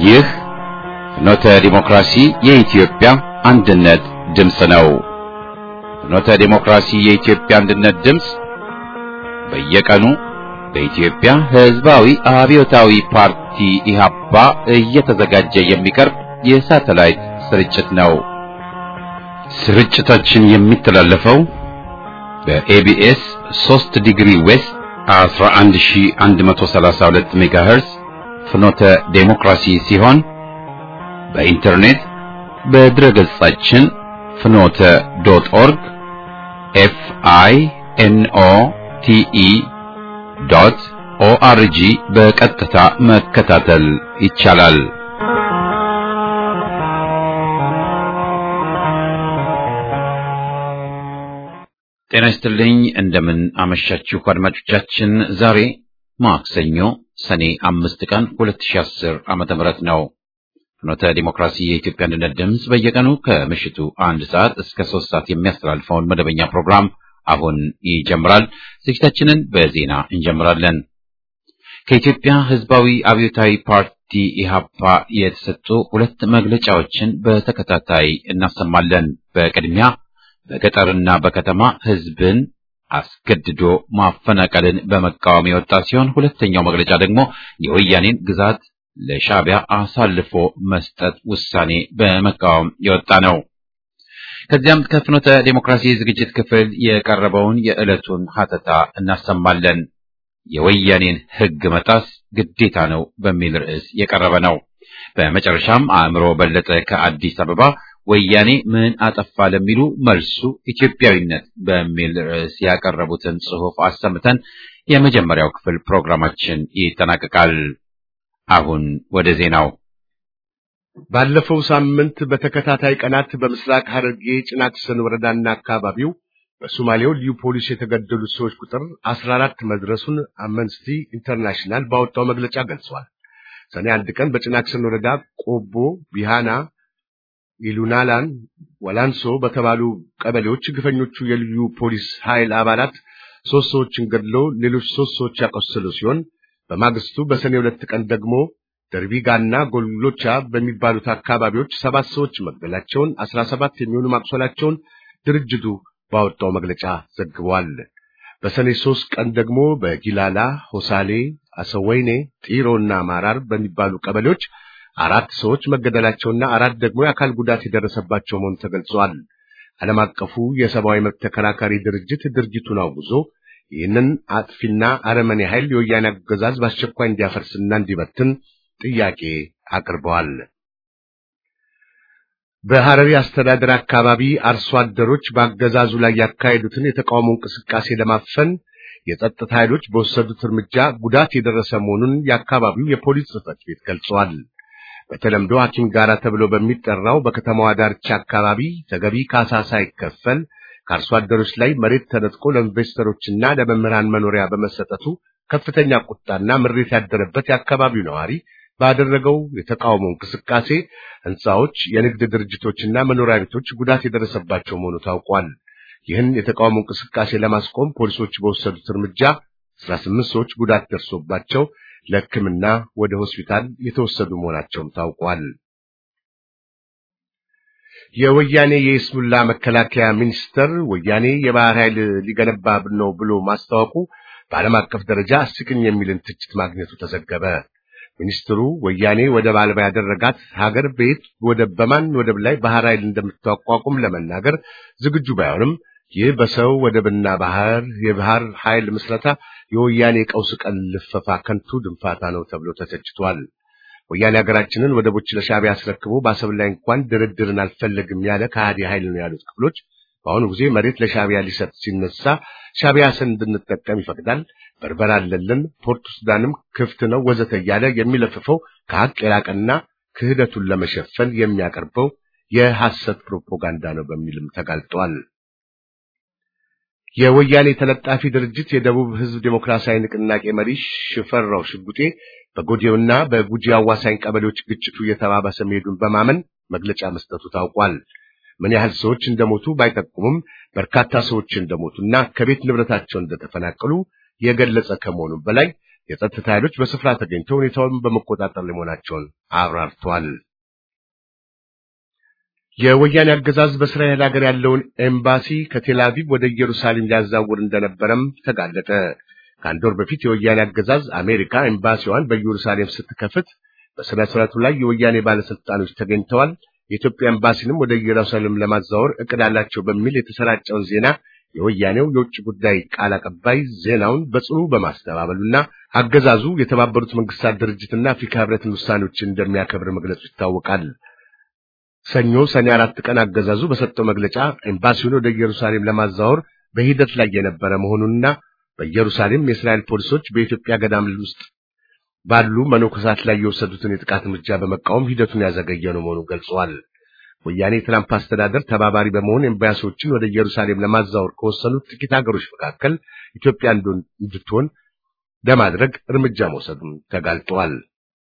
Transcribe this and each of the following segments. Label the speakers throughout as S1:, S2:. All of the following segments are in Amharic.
S1: ይህ ፍኖተ ዲሞክራሲ የኢትዮጵያ አንድነት ድምፅ ነው። ፍኖተ ዲሞክራሲ የኢትዮጵያ አንድነት ድምፅ በየቀኑ በኢትዮጵያ ሕዝባዊ አብዮታዊ ፓርቲ ኢህአፓ እየተዘጋጀ የሚቀርብ የሳተላይት ስርጭት ነው። ስርጭታችን የሚተላለፈው በኤቢኤስ 3 ዲግሪ ዌስት 11132 ሜጋሄርዝ ፍኖተ ዴሞክራሲ ሲሆን በኢንተርኔት በድረ ገጻችን ፍኖተ ዶት ኦርግ ኤፍ አይ ኤን ኦ ቲ ኢ ዶት ኦአርጂ በቀጥታ መከታተል ይቻላል። ጤና ይስጥልኝ። እንደምን አመሻችሁ አድማጮቻችን። ዛሬ ማክሰኞ ሰኔ አምስት ቀን 2010 ዓመተ ምህረት ነው። ፍኖተ ዲሞክራሲ የኢትዮጵያ አንድነት ድምፅ በየቀኑ ከምሽቱ አንድ ሰዓት እስከ ሶስት ሰዓት የሚያስተላልፈውን መደበኛ ፕሮግራም አሁን ይጀምራል። ዝግጅታችንን በዜና እንጀምራለን። ከኢትዮጵያ ሕዝባዊ አብዮታዊ ፓርቲ ኢህአፓ የተሰጡ ሁለት መግለጫዎችን በተከታታይ እናሰማለን። በቅድሚያ በገጠርና በከተማ ሕዝብን አስገድዶ ማፈናቀልን በመቃወም የወጣ ሲሆን ሁለተኛው መግለጫ ደግሞ የወያኔን ግዛት ለሻዕቢያ አሳልፎ መስጠት ውሳኔ በመቃወም የወጣ ነው። ከዚያም ከፍኖተ ዴሞክራሲ ዝግጅት ክፍል የቀረበውን የዕለቱን ሀተታ እናሰማለን። የወያኔን ሕግ መጣስ ግዴታ ነው በሚል ርዕስ የቀረበ ነው። በመጨረሻም አእምሮ በለጠ ከአዲስ አበባ ወያኔ ምን አጠፋ ለሚሉ መልሱ ኢትዮጵያዊነት በሚል ርዕስ ያቀረቡትን ጽሑፍ አሰምተን የመጀመሪያው ክፍል ፕሮግራማችን ይጠናቀቃል። አሁን ወደ ዜናው።
S2: ባለፈው ሳምንት በተከታታይ ቀናት በምስራቅ ሐረርጌ ጭናክሰን ወረዳና አካባቢው በሶማሌው ልዩ ፖሊስ የተገደሉት ሰዎች ቁጥር 14 መድረሱን አምነስቲ ኢንተርናሽናል ባወጣው መግለጫ ገልጿል። ሰኔ አንድ ቀን በጭናክሰን ወረዳ ቆቦ፣ ቢሃና፣ ኢሉናላን፣ ወላንሶ በተባሉ ቀበሌዎች ግፈኞቹ የልዩ ፖሊስ ኃይል አባላት ሶስት ሰዎችን ገድለው ሌሎች ሶስት ሰዎች ያቆሰሉ ሲሆን በማግስቱ በሰኔ ሁለት ቀን ደግሞ ደርቢጋና ጎሎቻ በሚባሉት አካባቢዎች ሰባት ሰዎች መግደላቸውን አስራ ሰባት የሚሆኑ ማቁሰላቸውን ድርጅቱ ባወጣው መግለጫ ዘግቧል። በሰኔ ሶስት ቀን ደግሞ በጊላላ፣ ሆሳሌ፣ አሰወይኔ፣ ጢሮና ማራር በሚባሉ ቀበሌዎች አራት ሰዎች መገደላቸውና አራት ደግሞ የአካል ጉዳት የደረሰባቸው መሆኑ ተገልጿል። ዓለም አቀፉ የሰብአዊ መብት ተከራካሪ ድርጅት ድርጊቱን አውግዞ ይህንን አጥፊና አረመኔ ኃይል የወያኔ አገዛዝ በአስቸኳይ እንዲያፈርስና እንዲበትን ጥያቄ አቅርበዋል። በሐረሪ አስተዳደር አካባቢ አርሶ አደሮች በአገዛዙ ላይ ያካሄዱትን የተቃውሞ እንቅስቃሴ ለማፈን የጸጥታ ኃይሎች በወሰዱት እርምጃ ጉዳት የደረሰ መሆኑን የአካባቢው የፖሊስ ጽሕፈት ቤት ገልጿል። በተለምዶ ሐኪም ጋራ ተብሎ በሚጠራው በከተማዋ ዳርቻ አካባቢ ተገቢ ካሳ ሳይከፈል ከአርሶ አደሮች ላይ መሬት ተነጥቆ ለኢንቨስተሮችና ለመምህራን መኖሪያ በመሰጠቱ ከፍተኛ ቁጣና ምሬት ያደረበት የአካባቢው ነዋሪ ባደረገው የተቃውሞ እንቅስቃሴ ሕንፃዎች፣ የንግድ ድርጅቶችና መኖሪያ ቤቶች ጉዳት የደረሰባቸው መሆኑ ታውቋል። ይህን የተቃውሞ እንቅስቃሴ ለማስቆም ፖሊሶች በወሰዱት እርምጃ 18 ሰዎች ጉዳት ደርሶባቸው ለሕክምና ወደ ሆስፒታል የተወሰዱ መሆናቸውም ታውቋል። የወያኔ የኢስሙላ መከላከያ ሚኒስተር ወያኔ የባህር ኃይል ሊገነባ ነው ብሎ ማስታወቁ በዓለም አቀፍ ደረጃ አስቂኝ የሚልን ትችት ማግኘቱ ተዘገበ። ሚኒስትሩ ወያኔ ወደብ አልባ ያደረጋት ሀገር ቤት ወደብ በማን ወደብ ላይ ባህር ኃይል እንደምታቋቁም ለመናገር ዝግጁ ባይሆንም ይህ በሰው ወደብና ባህር የባህር ኃይል ምስረታ የወያኔ ቀውስ ቀን ልፈፋ ከንቱ ድንፋታ ነው ተብሎ ተተችቷል። ወያኔ ሀገራችንን ወደቦች ለሻዕቢያ አስረክቦ በአሰብ ላይ እንኳን ድርድርን አልፈለግም ያለ ከሃዲ ኃይል ነው ያሉት ክፍሎች በአሁኑ ጊዜ መሬት ለሻዕቢያ ሊሰጥ ሲነሳ ሻዕቢያ ስን እንድንጠቀም ይፈቅዳል፣ በርበራ አለልን፣ ፖርት ሱዳንም ክፍት ነው ወዘተ እያለ የሚለፍፈው ከሀቅ የራቀና ክህደቱን ለመሸፈን የሚያቀርበው የሐሰት ፕሮፓጋንዳ ነው በሚልም ተጋልጧል። የወያኔ ተለጣፊ ድርጅት የደቡብ ሕዝብ ዴሞክራሲያዊ ንቅናቄ መሪ ሽፈራው ሽጉጤ በጎዴውና በጉጂ አዋሳኝ ቀበሌዎች ግጭቱ እየተባባሰ መሄዱን በማመን መግለጫ መስጠቱ ታውቋል። ምን ያህል ሰዎች እንደሞቱ ባይጠቁምም በርካታ ሰዎች እንደሞቱና ከቤት ንብረታቸው እንደተፈናቀሉ የገለጸ ከመሆኑም በላይ የጸጥታ ኃይሎች በስፍራ ተገኝተው ሁኔታውን በመቆጣጠር ላይ መሆናቸውን አብራርተዋል። የወያኔ አገዛዝ በእስራኤል ሀገር ያለውን ኤምባሲ ከቴል አቪቭ ወደ ኢየሩሳሌም ሊያዛውር እንደነበረም ተጋለጠ። ከአንድ ወር በፊት የወያኔ አገዛዝ አሜሪካ ኤምባሲዋን በኢየሩሳሌም ስትከፍት በሥነ ሥርዓቱ ላይ የወያኔ ባለስልጣኖች ተገኝተዋል። የኢትዮጵያ ኤምባሲንም ወደ ኢየሩሳሌም ለማዛወር እቅድ አላቸው በሚል የተሰራጨውን ዜና የወያኔው የውጭ ጉዳይ ቃል አቀባይ ዜናውን በጽኑ በማስተባበሉና አገዛዙ የተባበሩት መንግስታት ድርጅትና አፍሪካ ህብረትን ውሳኔዎችን እንደሚያከብር መግለጹ ይታወቃል። ሰኞ ሰኔ አራት ቀን አገዛዙ በሰጠው መግለጫ ኤምባሲውን ወደ ኢየሩሳሌም ለማዛወር በሂደት ላይ የነበረ መሆኑንና በኢየሩሳሌም የእስራኤል ፖሊሶች በኢትዮጵያ ገዳም ውስጥ ባሉ መነኮሳት ላይ የወሰዱትን የጥቃት እርምጃ በመቃወም ሂደቱን ያዘገየ ነው መሆኑን ገልጸዋል። ወያኔ የትራምፕ አስተዳደር ተባባሪ በመሆን ኤምባሲዎችን ወደ ኢየሩሳሌም ለማዛወር ከወሰኑት ጥቂት ሀገሮች መካከል ኢትዮጵያ እንድትሆን ለማድረግ እርምጃ መውሰዱን ተጋልጧል።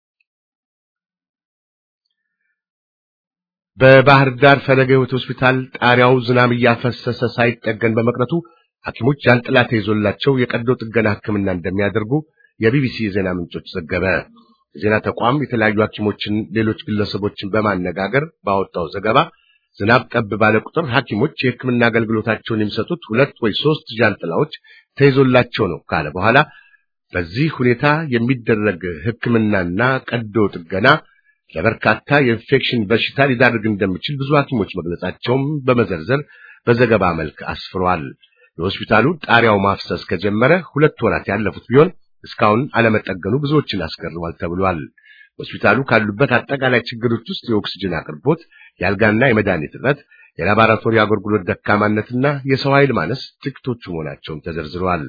S2: በባህር ዳር ፈለገ ሕይወት ሆስፒታል ጣሪያው ዝናብ እያፈሰሰ ሳይጠገን በመቅረቱ ሐኪሞች ጃንጥላ ተይዞላቸው የቀዶ ጥገና ሕክምና እንደሚያደርጉ የቢቢሲ የዜና ምንጮች ዘገበ። የዜና ተቋም የተለያዩ ሐኪሞችን፣ ሌሎች ግለሰቦችን በማነጋገር ባወጣው ዘገባ ዝናብ ጠብ ባለ ቁጥር ሐኪሞች የሕክምና አገልግሎታቸውን የሚሰጡት ሁለት ወይ ሶስት ጃንጥላዎች ተይዞላቸው ነው ካለ በኋላ በዚህ ሁኔታ የሚደረግ ሕክምናና ቀዶ ጥገና ለበርካታ የኢንፌክሽን በሽታ ሊዳርግ እንደሚችል ብዙ ሐኪሞች መግለጻቸውም በመዘርዘር በዘገባ መልክ አስፍሯል። የሆስፒታሉ ጣሪያው ማፍሰስ ከጀመረ ሁለት ወራት ያለፉት ቢሆን እስካሁን አለመጠገኑ ብዙዎችን አስገርሟል ተብሏል። ሆስፒታሉ ካሉበት አጠቃላይ ችግሮች ውስጥ የኦክስጅን አቅርቦት፣ የአልጋና የመድኃኒት እጥረት፣ የላቦራቶሪ አገልግሎት ደካማነትና የሰው ኃይል ማነስ ጥቂቶቹ መሆናቸውም ተዘርዝረዋል።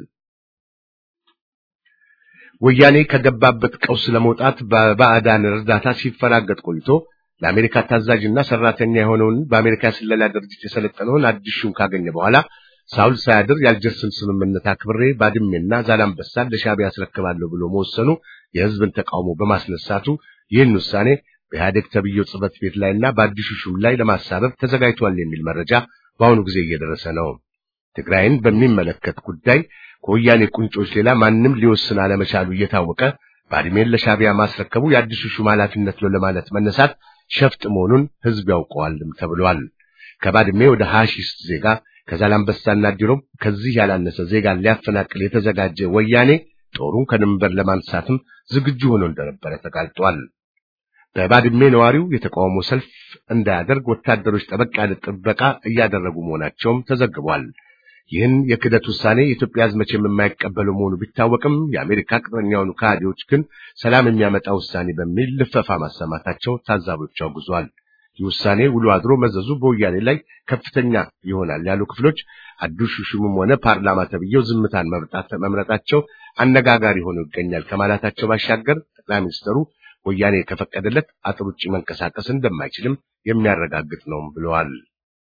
S2: ወያኔ ከገባበት ቀውስ ለመውጣት በባዕዳን እርዳታ ሲፈራገጥ ቆይቶ ለአሜሪካ ታዛዥና ሰራተኛ የሆነውን በአሜሪካ ስለላ ድርጅት የሰለጠነውን አዲስ ሹም ካገኘ በኋላ ሳውል ሳያድር የአልጀርስን ስምምነት አክብሬ ባድሜና ዛላምበሳን ለሻዕቢያ ያስረክባለሁ ብሎ መወሰኑ የሕዝብን ተቃውሞ በማስነሳቱ ይህን ውሳኔ በኢህአዴግ ተብዬው ጽሕፈት ቤት ላይና በአዲሱ ሹም ላይ ለማሳበብ ተዘጋጅቷል የሚል መረጃ በአሁኑ ጊዜ እየደረሰ ነው። ትግራይን በሚመለከት ጉዳይ ከወያኔ ቁንጮች ሌላ ማንም ሊወስን አለመቻሉ እየታወቀ ባድሜን ለሻዕቢያ ማስረከቡ የአዲሱ ሹም ኃላፊነት ነው ለማለት መነሳት ሸፍጥ መሆኑን ሕዝብ ያውቀዋልም ተብሏል። ከባድሜ ወደ ሀሺስ ዜጋ ከዛላምበሳና ዲሮም ከዚህ ያላነሰ ዜጋን ሊያፈናቅል የተዘጋጀ ወያኔ ጦሩን ከድንበር ለማንሳትም ዝግጁ ሆኖ እንደነበረ ተጋልጧል። በባድሜ ነዋሪው የተቃውሞ ሰልፍ እንዳያደርግ ወታደሮች ጠበቅ ያለ ጥበቃ እያደረጉ መሆናቸውም ተዘግቧል። ይህን የክደት ውሳኔ የኢትዮጵያ ሕዝብ መቼም የማይቀበለው መሆኑ ቢታወቅም የአሜሪካ ቅጥረኛ የሆኑ ከሃዲዎች ግን ሰላም የሚያመጣ ውሳኔ በሚል ልፈፋ ማሰማታቸው ታዛቢዎች አውግዟል። ይህ ውሳኔ ውሎ አድሮ መዘዙ በወያኔ ላይ ከፍተኛ ይሆናል ያሉ ክፍሎች አዲሱ ሹምም ሆነ ፓርላማ ተብዬው ዝምታን መምረጣቸው አነጋጋሪ ሆኖ ይገኛል ከማለታቸው ባሻገር ጠቅላይ ሚኒስትሩ ወያኔ ከፈቀደለት አጥር ውጭ መንቀሳቀስ እንደማይችልም የሚያረጋግጥ ነው ብለዋል።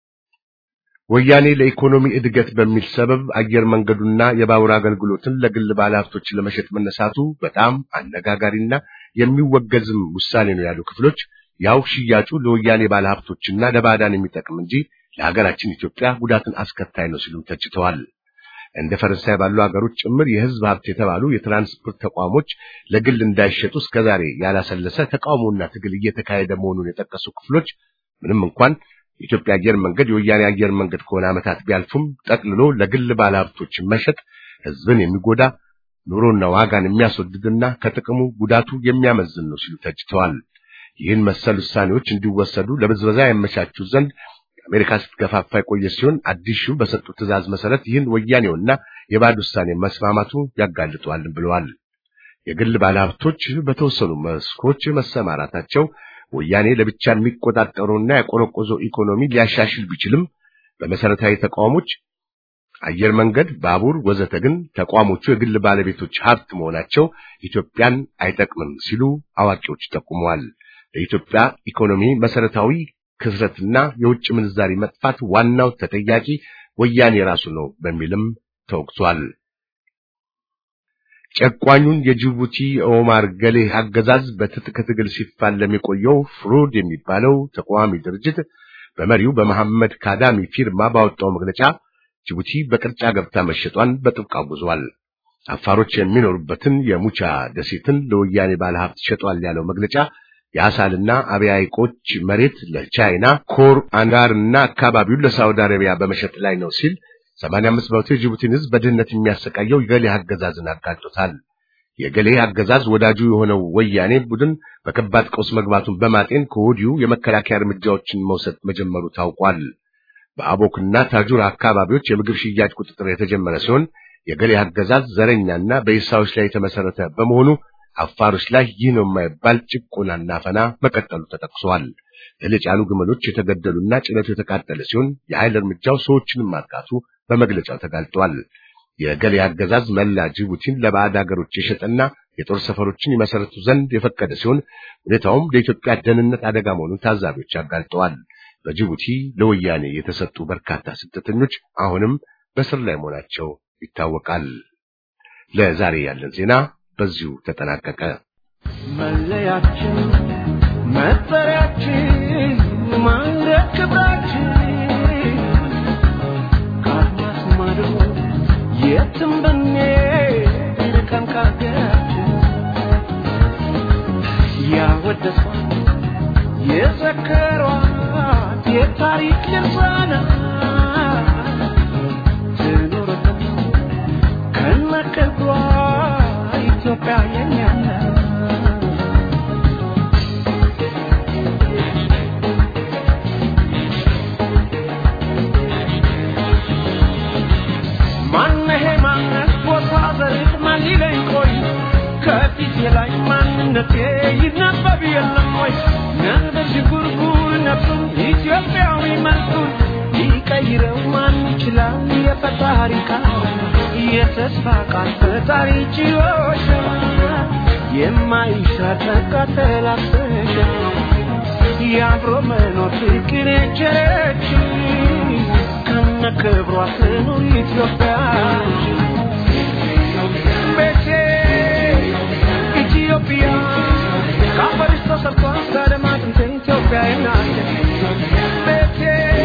S2: ወያኔ ለኢኮኖሚ እድገት በሚል ሰበብ አየር መንገዱና የባቡር አገልግሎትን ለግል ባለሀብቶች ለመሸጥ መነሳቱ በጣም አነጋጋሪና የሚወገዝም ውሳኔ ነው ያሉ ክፍሎች ያው ሽያጩ ለወያኔ ባለሀብቶችና ለባዕዳን የሚጠቅም እንጂ ለሀገራችን ኢትዮጵያ ጉዳትን አስከታይ ነው ሲሉ ተችተዋል። እንደ ፈረንሳይ ባሉ ሀገሮች ጭምር የሕዝብ ሀብት የተባሉ የትራንስፖርት ተቋሞች ለግል እንዳይሸጡ እስከዛሬ ያላሰለሰ ተቃውሞና ትግል እየተካሄደ መሆኑን የጠቀሱ ክፍሎች ምንም እንኳን የኢትዮጵያ አየር መንገድ የወያኔ አየር መንገድ ከሆነ ዓመታት ቢያልፉም ጠቅልሎ ለግል ባለሀብቶች መሸጥ ሕዝብን የሚጎዳ ኑሮና ዋጋን የሚያስወድድና ከጥቅሙ ጉዳቱ የሚያመዝን ነው ሲሉ ተችተዋል። ይህን መሰል ውሳኔዎች እንዲወሰዱ ለብዝበዛ ያመቻቹ ዘንድ አሜሪካ ስትገፋፋ የቆየ ሲሆን አዲሱ በሰጡት ትዕዛዝ መሰረት ይህን ወያኔውና የባዕድ ውሳኔ መስማማቱ ያጋልጠዋል ብለዋል። የግል ባለሀብቶች በተወሰኑ መስኮች መሰማራታቸው ወያኔ ለብቻ የሚቆጣጠረውና ያቆረቆዘው ኢኮኖሚ ሊያሻሽል ቢችልም በመሰረታዊ ተቋሞች አየር መንገድ፣ ባቡር ወዘተ ግን ተቋሞቹ የግል ባለቤቶች ሀብት መሆናቸው ኢትዮጵያን አይጠቅምም ሲሉ አዋቂዎች ጠቁመዋል። ለኢትዮጵያ ኢኮኖሚ መሰረታዊ ክስረትና የውጭ ምንዛሪ መጥፋት ዋናው ተጠያቂ ወያኔ ራሱ ነው በሚልም ተወቅቷል። ጨቋኙን የጅቡቲ ኦማር ገሌ አገዛዝ በትጥቅ ትግል ሲፋለም የቆየው ፍሩድ የሚባለው ተቃዋሚ ድርጅት በመሪው በመሐመድ ካዳሚ ፊርማ ባወጣው መግለጫ ጅቡቲ በቅርጫ ገብታ መሸጧን በጥብቅ አውግዟል። አፋሮች የሚኖሩበትን የሙቻ ደሴትን ለወያኔ ባለሀብት ሸጧል ያለው መግለጫ የአሳልና አብያ ሐይቆች መሬት ለቻይና ኮር አንጋርና አካባቢውን ለሳውዲ አረቢያ በመሸጥ ላይ ነው ሲል 85 በመቶ የጅቡቲን ሕዝብ በድህነት የሚያሰቃየው የገሌ አገዛዝን አጋልጦታል። የገሌ አገዛዝ ወዳጁ የሆነው ወያኔ ቡድን በከባድ ቀውስ መግባቱን በማጤን ከወዲሁ የመከላከያ እርምጃዎችን መውሰድ መጀመሩ ታውቋል። በአቦክና ታጁራ አካባቢዎች የምግብ ሽያጭ ቁጥጥር የተጀመረ ሲሆን የገሌ አገዛዝ ዘረኛና በኢሳዎች ላይ የተመሰረተ በመሆኑ አፋሮች ላይ ይህ ነው የማይባል ጭቆናና አፈና መቀጠሉ ተጠቅሷል። እህል የጫኑ ግመሎች የተገደሉና ጭነቱ የተቃጠለ ሲሆን የኃይል እርምጃው ሰዎችንም ማጥቃቱ በመግለጫው ተጋልጧል። የገሌ አገዛዝ መላ ጅቡቲን ለባዕድ ሀገሮች የሸጠና የጦር ሰፈሮችን ይመሰረቱ ዘንድ የፈቀደ ሲሆን ሁኔታውም ለኢትዮጵያ ደህንነት አደጋ መሆኑን ታዛቢዎች አጋልጠዋል። በጅቡቲ ለወያኔ የተሰጡ በርካታ ስደተኞች አሁንም በስር ላይ መሆናቸው ይታወቃል። ለዛሬ ያለን ዜና በዚሁ ተጠናቀቀ።
S3: መለያችን፣ መጠሪያችን፣ ማንደር ክብራችን ከአድማስ ማዶ የትም ብንሄድ ርቀን ከአገራችን ያወደሷት የዘከሯት የታሪክ ድርሳናት ትኑርልን ከነክብሯ ኢትዮጵያ የኛ ናት። ማነሄ ማነት ቦታ ዘርት ማን ሊለኝ ቆይ ከፊቴ ላይ ማንነቴ ይነበብ የለም ወይ ነበር ዥጉርጉር ነፍሱን ኢትዮጵያዊ መልኩን ሊቀይረው ማን ይችላል የፈጣሪ ቃል የተስፋ ቃል ፈጣሪ ችሎች የማይሻር ተቃጠል አስበሽ የአብሮ መኖር ፍቅር የቸረች ከነ ክብሯ ትኑር ኢትዮጵያ ቤቴ ኢትዮጵያ ከአፈርሽ ተሰርቷ እስከ ኢትዮጵያ ናት ቤቴ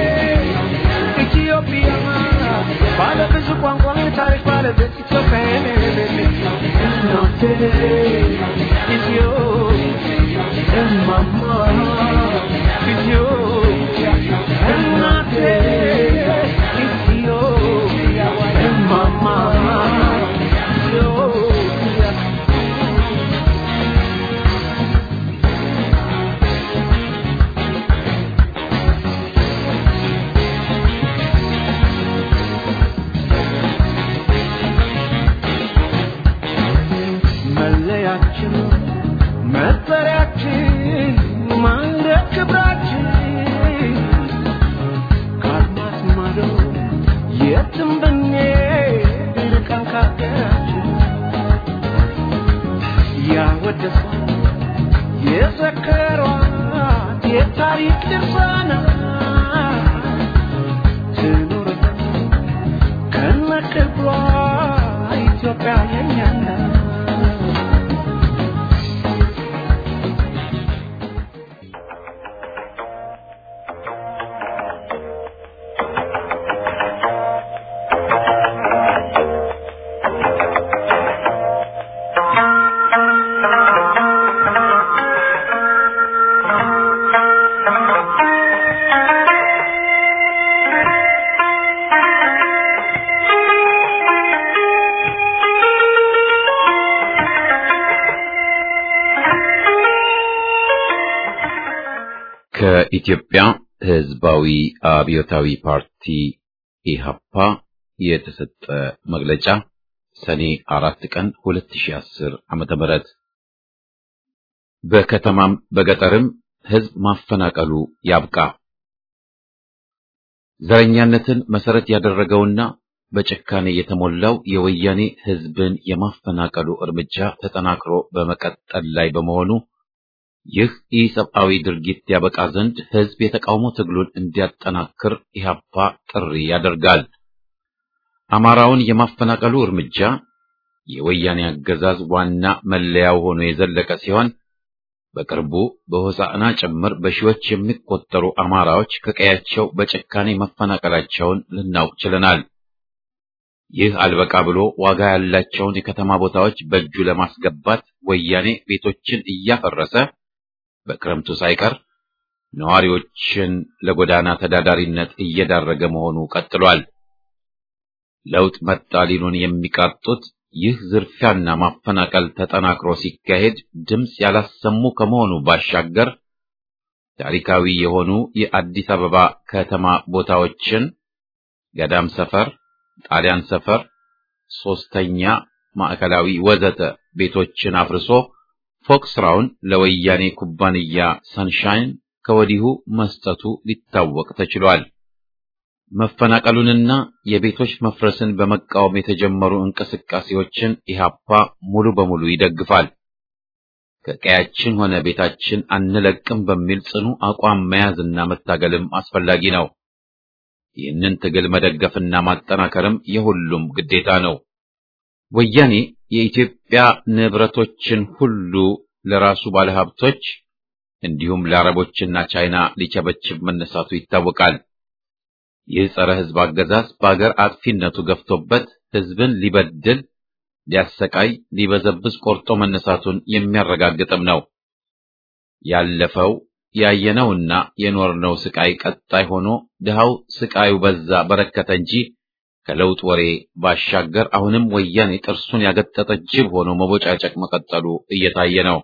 S3: ኢትዮጵያ ባለ ብዙ ቋንቋ ታሪክ ባለቤት ኢትዮጵያ እናቴ ኢትዮ እማማ ኢትዮጵያ እናቴ ኢትዮ እማማ ኢትዮጵያ መለያችን መጠሪያችን ማንደር ክብራችን ከአድማስ ማዶ የትም ብንሄድ ርቀን ከአገራችን ያወደሷት የዘከሯት የታሪክ ድርሳናት ትኑርልን ከነክብሯ ኢትዮጵያ የኛ ናት።
S1: ከኢትዮጵያ ሕዝባዊ አብዮታዊ ፓርቲ ኢሃፓ የተሰጠ መግለጫ ሰኔ አራት ቀን 2010 ዓመተ ምህረት በከተማም በገጠርም ሕዝብ ማፈናቀሉ ያብቃ። ዘረኛነትን መሰረት ያደረገውና በጭካኔ የተሞላው የወያኔ ሕዝብን የማፈናቀሉ እርምጃ ተጠናክሮ በመቀጠል ላይ በመሆኑ ይህ ኢሰብአዊ ድርጊት ያበቃ ዘንድ ሕዝብ የተቃውሞ ትግሉን እንዲያጠናክር ኢህአፓ ጥሪ ያደርጋል። አማራውን የማፈናቀሉ እርምጃ የወያኔ አገዛዝ ዋና መለያው ሆኖ የዘለቀ ሲሆን በቅርቡ በሆሳዕና ጭምር በሺዎች የሚቆጠሩ አማራዎች ከቀያቸው በጭካኔ መፈናቀላቸውን ልናውቅ ችለናል። ይህ አልበቃ ብሎ ዋጋ ያላቸውን የከተማ ቦታዎች በእጁ ለማስገባት ወያኔ ቤቶችን እያፈረሰ በክረምቱ ሳይቀር ነዋሪዎችን ለጎዳና ተዳዳሪነት እየዳረገ መሆኑ ቀጥሏል። ለውጥ መጣ ሊሉን የሚቃጡት ይህ ዝርፊያና ማፈናቀል ተጠናክሮ ሲካሄድ ድምፅ ያላሰሙ ከመሆኑ ባሻገር ታሪካዊ የሆኑ የአዲስ አበባ ከተማ ቦታዎችን ገዳም ሰፈር፣ ጣሊያን ሰፈር፣ ሶስተኛ ማዕከላዊ ወዘተ ቤቶችን አፍርሶ ፎቅ ስራውን ለወያኔ ኩባንያ ሰንሻይን ከወዲሁ መስጠቱ ሊታወቅ ተችሏል። መፈናቀሉንና የቤቶች መፍረስን በመቃወም የተጀመሩ እንቅስቃሴዎችን ኢህአፓ ሙሉ በሙሉ ይደግፋል። ከቀያችን ሆነ ቤታችን አንለቅም በሚል ጽኑ አቋም መያዝና መታገልም አስፈላጊ ነው። ይህንን ትግል መደገፍና ማጠናከርም የሁሉም ግዴታ ነው። ወያኔ የኢትዮጵያ ንብረቶችን ሁሉ ለራሱ ባለሀብቶች እንዲሁም ለአረቦችና ቻይና ሊቸበችብ መነሳቱ ይታወቃል። ይህ ጸረ ሕዝብ አገዛዝ በአገር አጥፊነቱ ገፍቶበት ሕዝብን ሊበድል፣ ሊያሰቃይ፣ ሊበዘብዝ ቆርጦ መነሳቱን የሚያረጋግጥም ነው። ያለፈው ያየነውና የኖርነው ስቃይ ቀጣይ ሆኖ ድሃው ስቃዩ በዛ በረከተ እንጂ ከለውጥ ወሬ ባሻገር አሁንም ወያኔ ጥርሱን ያገጠጠ ጅብ ሆኖ መቦጫጨቅ መቀጠሉ እየታየ ነው።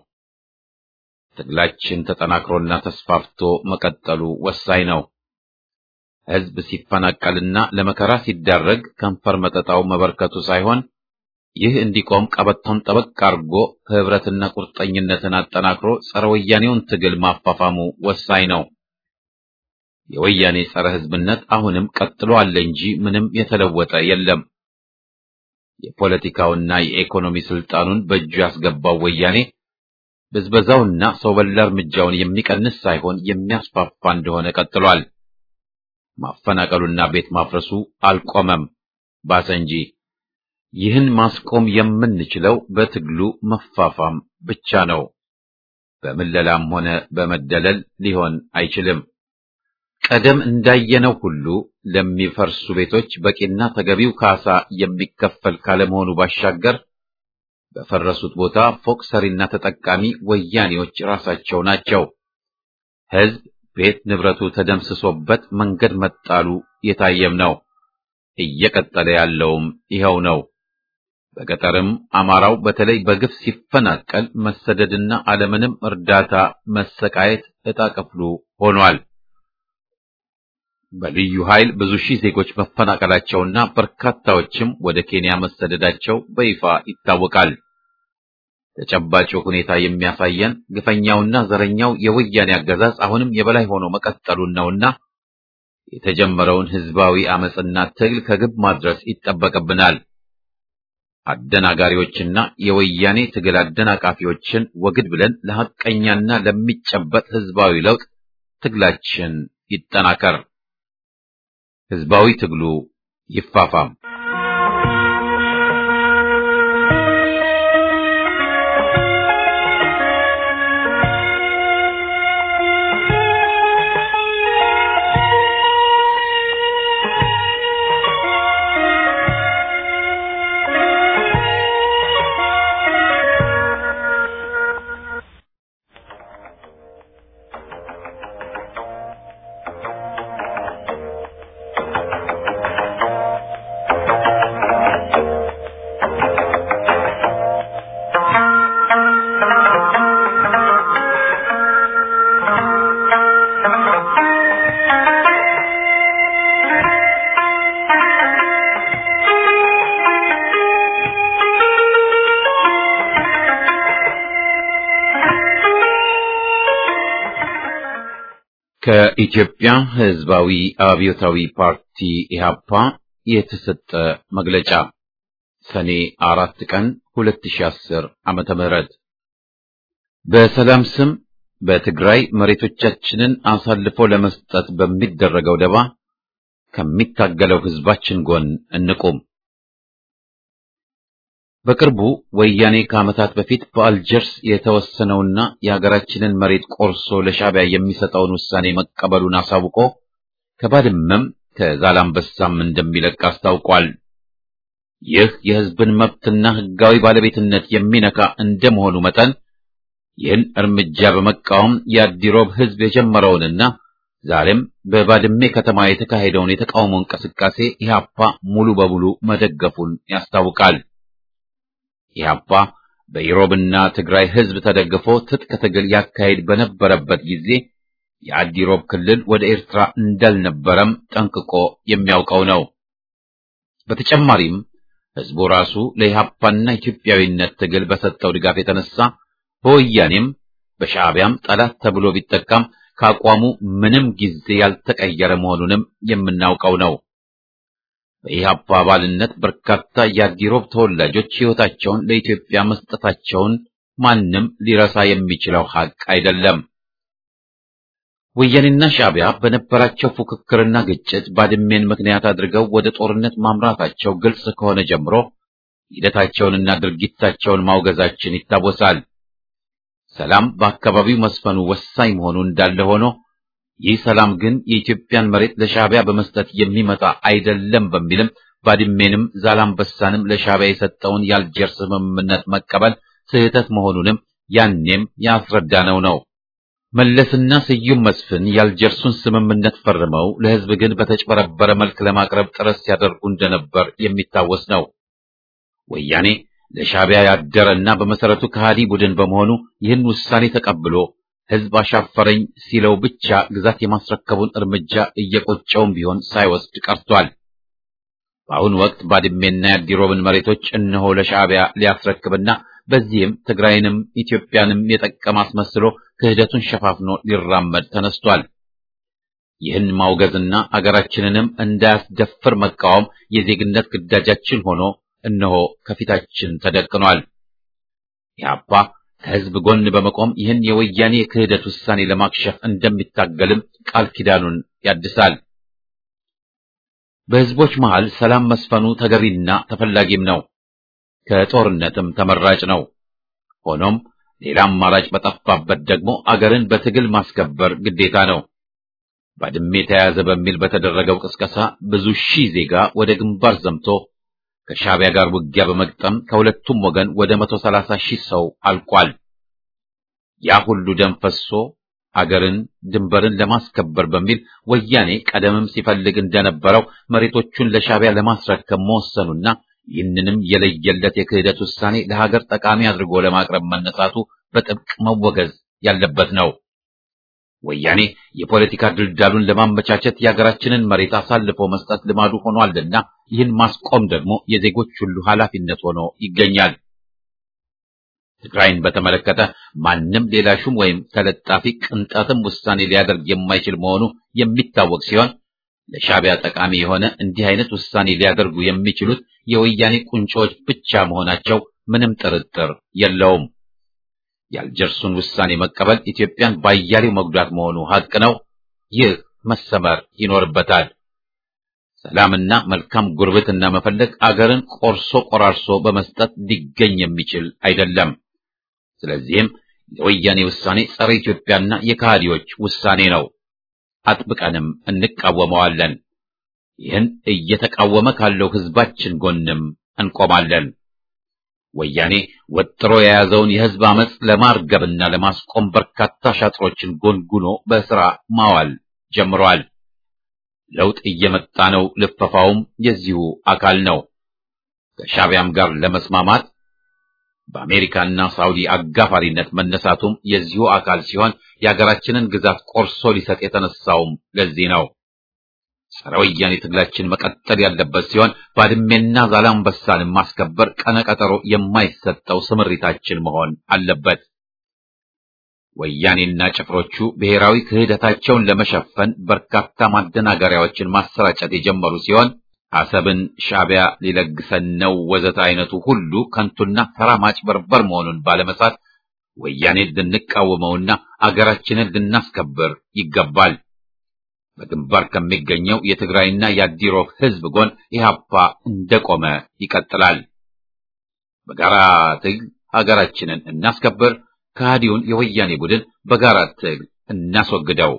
S1: ትግላችን ተጠናክሮና ተስፋፍቶ መቀጠሉ ወሳኝ ነው። ሕዝብ ሲፈናቀልና ለመከራ ሲዳረግ ከንፈር መጠጣው መበርከቱ ሳይሆን ይህ እንዲቆም ቀበቶን ጠበቅ አድርጎ ህብረትና ቁርጠኝነትን አጠናክሮ ጸረ ወያኔውን ትግል ማፋፋሙ ወሳኝ ነው። የወያኔ ጸረ ሕዝብነት አሁንም ቀጥሎ አለ እንጂ ምንም የተለወጠ የለም። የፖለቲካውና የኢኮኖሚ ስልጣኑን በእጁ ያስገባው ወያኔ ብዝበዛውና ሰው በላ እርምጃውን የሚቀንስ ሳይሆን የሚያስፋፋ እንደሆነ ቀጥሏል። ማፈናቀሉና ቤት ማፍረሱ አልቆመም፣ ባሰ እንጂ። ይህን ማስቆም የምንችለው በትግሉ መፋፋም ብቻ ነው። በምለላም ሆነ በመደለል ሊሆን አይችልም። ቀደም እንዳየነው ሁሉ ለሚፈርሱ ቤቶች በቂና ተገቢው ካሳ የሚከፈል ካለመሆኑ ባሻገር በፈረሱት ቦታ ፎቅ ሰሪና ተጠቃሚ ወያኔዎች ራሳቸው ናቸው። ሕዝብ ቤት ንብረቱ ተደምስሶበት መንገድ መጣሉ የታየም ነው። እየቀጠለ ያለውም ይኸው ነው። በገጠርም አማራው በተለይ በግፍ ሲፈናቀል መሰደድና አለምንም እርዳታ መሰቃየት ዕጣ ክፍሉ ሆኗል። በልዩ ኃይል ብዙ ሺህ ዜጎች መፈናቀላቸውና በርካታዎችም ወደ ኬንያ መሰደዳቸው በይፋ ይታወቃል። ተጨባጭ ሁኔታ የሚያሳየን ግፈኛውና ዘረኛው የወያኔ አገዛዝ አሁንም የበላይ ሆኖ መቀጠሉን ነውና የተጀመረውን ህዝባዊ አመጽና ትግል ከግብ ማድረስ ይጠበቅብናል። አደናጋሪዎችና የወያኔ ትግል አደናቃፊዎችን ወግድ ብለን ለሐቀኛና ለሚጨበጥ ህዝባዊ ለውጥ ትግላችን ይጠናከር። ህዝባዊ ትግሉ ይፋፋም። ከኢትዮጵያ ህዝባዊ አብዮታዊ ፓርቲ ኢህአፓ የተሰጠ መግለጫ ሰኔ አራት ቀን 2010 ዓመተ ምህረት በሰላም ስም በትግራይ መሬቶቻችንን አሳልፎ ለመስጠት በሚደረገው ደባ ከሚታገለው ህዝባችን ጎን እንቁም። በቅርቡ ወያኔ ከዓመታት በፊት በአልጀርስ የተወሰነውና የሀገራችንን መሬት ቆርሶ ለሻዕቢያ የሚሰጠውን ውሳኔ መቀበሉን አሳውቆ ከባድመም ከዛላምበሳም እንደሚለቅ አስታውቋል። ይህ የሕዝብን መብትና ሕጋዊ ባለቤትነት የሚነካ እንደመሆኑ መጠን ይህን እርምጃ በመቃወም የአዲሮብ ሕዝብ የጀመረውንና ዛሬም በባድሜ ከተማ የተካሄደውን የተቃውሞ እንቅስቃሴ ኢህአፓ ሙሉ በሙሉ መደገፉን ያስታውቃል። ኢህአፓ በኢሮብና ትግራይ ሕዝብ ተደግፎ ትጥቅ ትግል ያካሄድ በነበረበት ጊዜ የአዲሮብ ክልል ወደ ኤርትራ እንዳልነበረም ጠንቅቆ የሚያውቀው ነው። በተጨማሪም ሕዝቡ ራሱ ለኢህአፓና ኢትዮጵያዊነት ትግል በሰጠው ድጋፍ የተነሳ በወያኔም በሻዕቢያም ጠላት ተብሎ ቢጠቃም ከአቋሙ ምንም ጊዜ ያልተቀየረ መሆኑንም የምናውቀው ነው። በኢህአፓ አባልነት በርካታ የአዲሮብ ተወላጆች ሕይወታቸውን ለኢትዮጵያ መስጠታቸውን ማንም ሊረሳ የሚችለው ሐቅ አይደለም። ወያኔና ሻዕቢያ በነበራቸው ፉክክርና ግጭት ባድሜን ምክንያት አድርገው ወደ ጦርነት ማምራታቸው ግልጽ ከሆነ ጀምሮ ሂደታቸውንና ድርጊታቸውን ማውገዛችን ይታወሳል። ሰላም በአካባቢው መስፈኑ ወሳኝ መሆኑ እንዳለ ሆኖ ይህ ሰላም ግን የኢትዮጵያን መሬት ለሻዕቢያ በመስጠት የሚመጣ አይደለም በሚልም ባድሜንም ዛላምበሳንም ለሻዕቢያ የሰጠውን የአልጀርስ ስምምነት መቀበል ስህተት መሆኑንም ያኔም ያስረዳነው ነው። መለስና ስዩም መስፍን የአልጀርሱን ስምምነት ፈርመው ለሕዝብ ግን በተጭበረበረ መልክ ለማቅረብ ጥረት ሲያደርጉ እንደነበር የሚታወስ ነው። ወያኔ ለሻዕቢያ ያደረና በመሰረቱ ከሃዲ ቡድን በመሆኑ ይህን ውሳኔ ተቀብሎ ሕዝብ አሻፈረኝ ሲለው ብቻ ግዛት የማስረከቡን እርምጃ እየቆጨውም ቢሆን ሳይወስድ ቀርቷል። በአሁኑ ወቅት ባድሜና የአዲሮብን መሬቶች እነሆ ለሻዕቢያ ሊያስረክብና በዚህም ትግራይንም ኢትዮጵያንም የጠቀም አስመስሎ ክህደቱን ሸፋፍኖ ሊራመድ ተነስቷል። ይህን ማውገዝና አገራችንንም እንዳያስደፍር መቃወም የዜግነት ግዳጃችን ሆኖ እነሆ ከፊታችን ተደቅኗል። ኢህአፓ ከሕዝብ ጎን በመቆም ይህን የወያኔ የክህደት ውሳኔ ለማክሸፍ እንደሚታገልም ቃል ኪዳኑን ያድሳል። በሕዝቦች መሃል ሰላም መስፈኑ ተገቢና ተፈላጊም ነው፣ ከጦርነትም ተመራጭ ነው። ሆኖም ሌላ አማራጭ በጠፋበት ደግሞ አገርን በትግል ማስከበር ግዴታ ነው። ባድሜ ተያዘ በሚል በተደረገው ቅስቀሳ ብዙ ሺህ ዜጋ ወደ ግንባር ዘምቶ ከሻዕቢያ ጋር ውጊያ በመግጠም ከሁለቱም ወገን ወደ መቶ ሰላሳ ሺህ ሰው አልቋል። ያ ሁሉ ደም ፈሶ አገርን ድንበርን ለማስከበር በሚል ወያኔ ቀደምም ሲፈልግ እንደነበረው መሬቶቹን ለሻዕቢያ ለማስረከብ መወሰኑና ይህንንም የለየለት የክህደት ውሳኔ ለሀገር ጠቃሚ አድርጎ ለማቅረብ መነሳቱ በጥብቅ መወገዝ ያለበት ነው። ወያኔ የፖለቲካ ድልዳሉን ለማመቻቸት የሀገራችንን መሬት አሳልፎ መስጠት ልማዱ ሆኗልና ይህን ማስቆም ደግሞ የዜጎች ሁሉ ኃላፊነት ሆኖ ይገኛል። ትግራይን በተመለከተ ማንም ሌላ ሹም ወይም ተለጣፊ ቅንጣትም ውሳኔ ሊያደርግ የማይችል መሆኑ የሚታወቅ ሲሆን ለሻዕቢያ ጠቃሚ የሆነ እንዲህ አይነት ውሳኔ ሊያደርጉ የሚችሉት የወያኔ ቁንጮዎች ብቻ መሆናቸው ምንም ጥርጥር የለውም። የአልጀርሱን ውሳኔ መቀበል ኢትዮጵያን ባያሌው መጉዳት መሆኑ ሀቅ ነው። ይህ መሰመር ይኖርበታል። ሰላምና መልካም ጉርብትና መፈለግ አገርን ቆርሶ ቆራርሶ በመስጠት ሊገኝ የሚችል አይደለም። ስለዚህም የወያኔ ውሳኔ ጸረ ኢትዮጵያና የካሃዲዎች ውሳኔ ነው። አጥብቀንም እንቃወመዋለን። ይህን እየተቃወመ ካለው ሕዝባችን ጎንም እንቆማለን። ወያኔ ወጥሮ የያዘውን የሕዝብ አመፅ ለማርገብና ለማስቆም በርካታ ሻጥሮችን ጎንጉኖ በሥራ ማዋል ጀምሯል። ለውጥ እየመጣ ነው። ልፈፋውም የዚሁ አካል ነው። ከሻዕቢያም ጋር ለመስማማት በአሜሪካና ሳውዲ አጋፋሪነት መነሳቱም የዚሁ አካል ሲሆን የሀገራችንን ግዛት ቆርሶ ሊሰጥ የተነሳውም ለዚህ ነው። ጸረ ወያኔ ትግላችን መቀጠል ያለበት ሲሆን ባድሜና ዛላምበሳንን ማስከበር ቀነቀጠሮ የማይሰጠው ስምሪታችን መሆን አለበት። ወያኔና ጭፍሮቹ ብሔራዊ ክህደታቸውን ለመሸፈን በርካታ ማደናገሪያዎችን ማሰራጨት የጀመሩ ሲሆን አሰብን ሻዕቢያ ሊለግሰን ነው ወዘተ አይነቱ ሁሉ ከንቱና ተራ ማጭበርበር መሆኑን ባለመሳት ወያኔን ልንቃወመውና አገራችንን ልናስከብር ይገባል። በግንባር ከሚገኘው የትግራይና የአዲሮብ ሕዝብ ጎን ኢህአፓ እንደቆመ ይቀጥላል። በጋራ ትግል ሀገራችንን እናስከብር። ከሃዲውን የወያኔ ቡድን በጋራ ትግል እናስወግደው።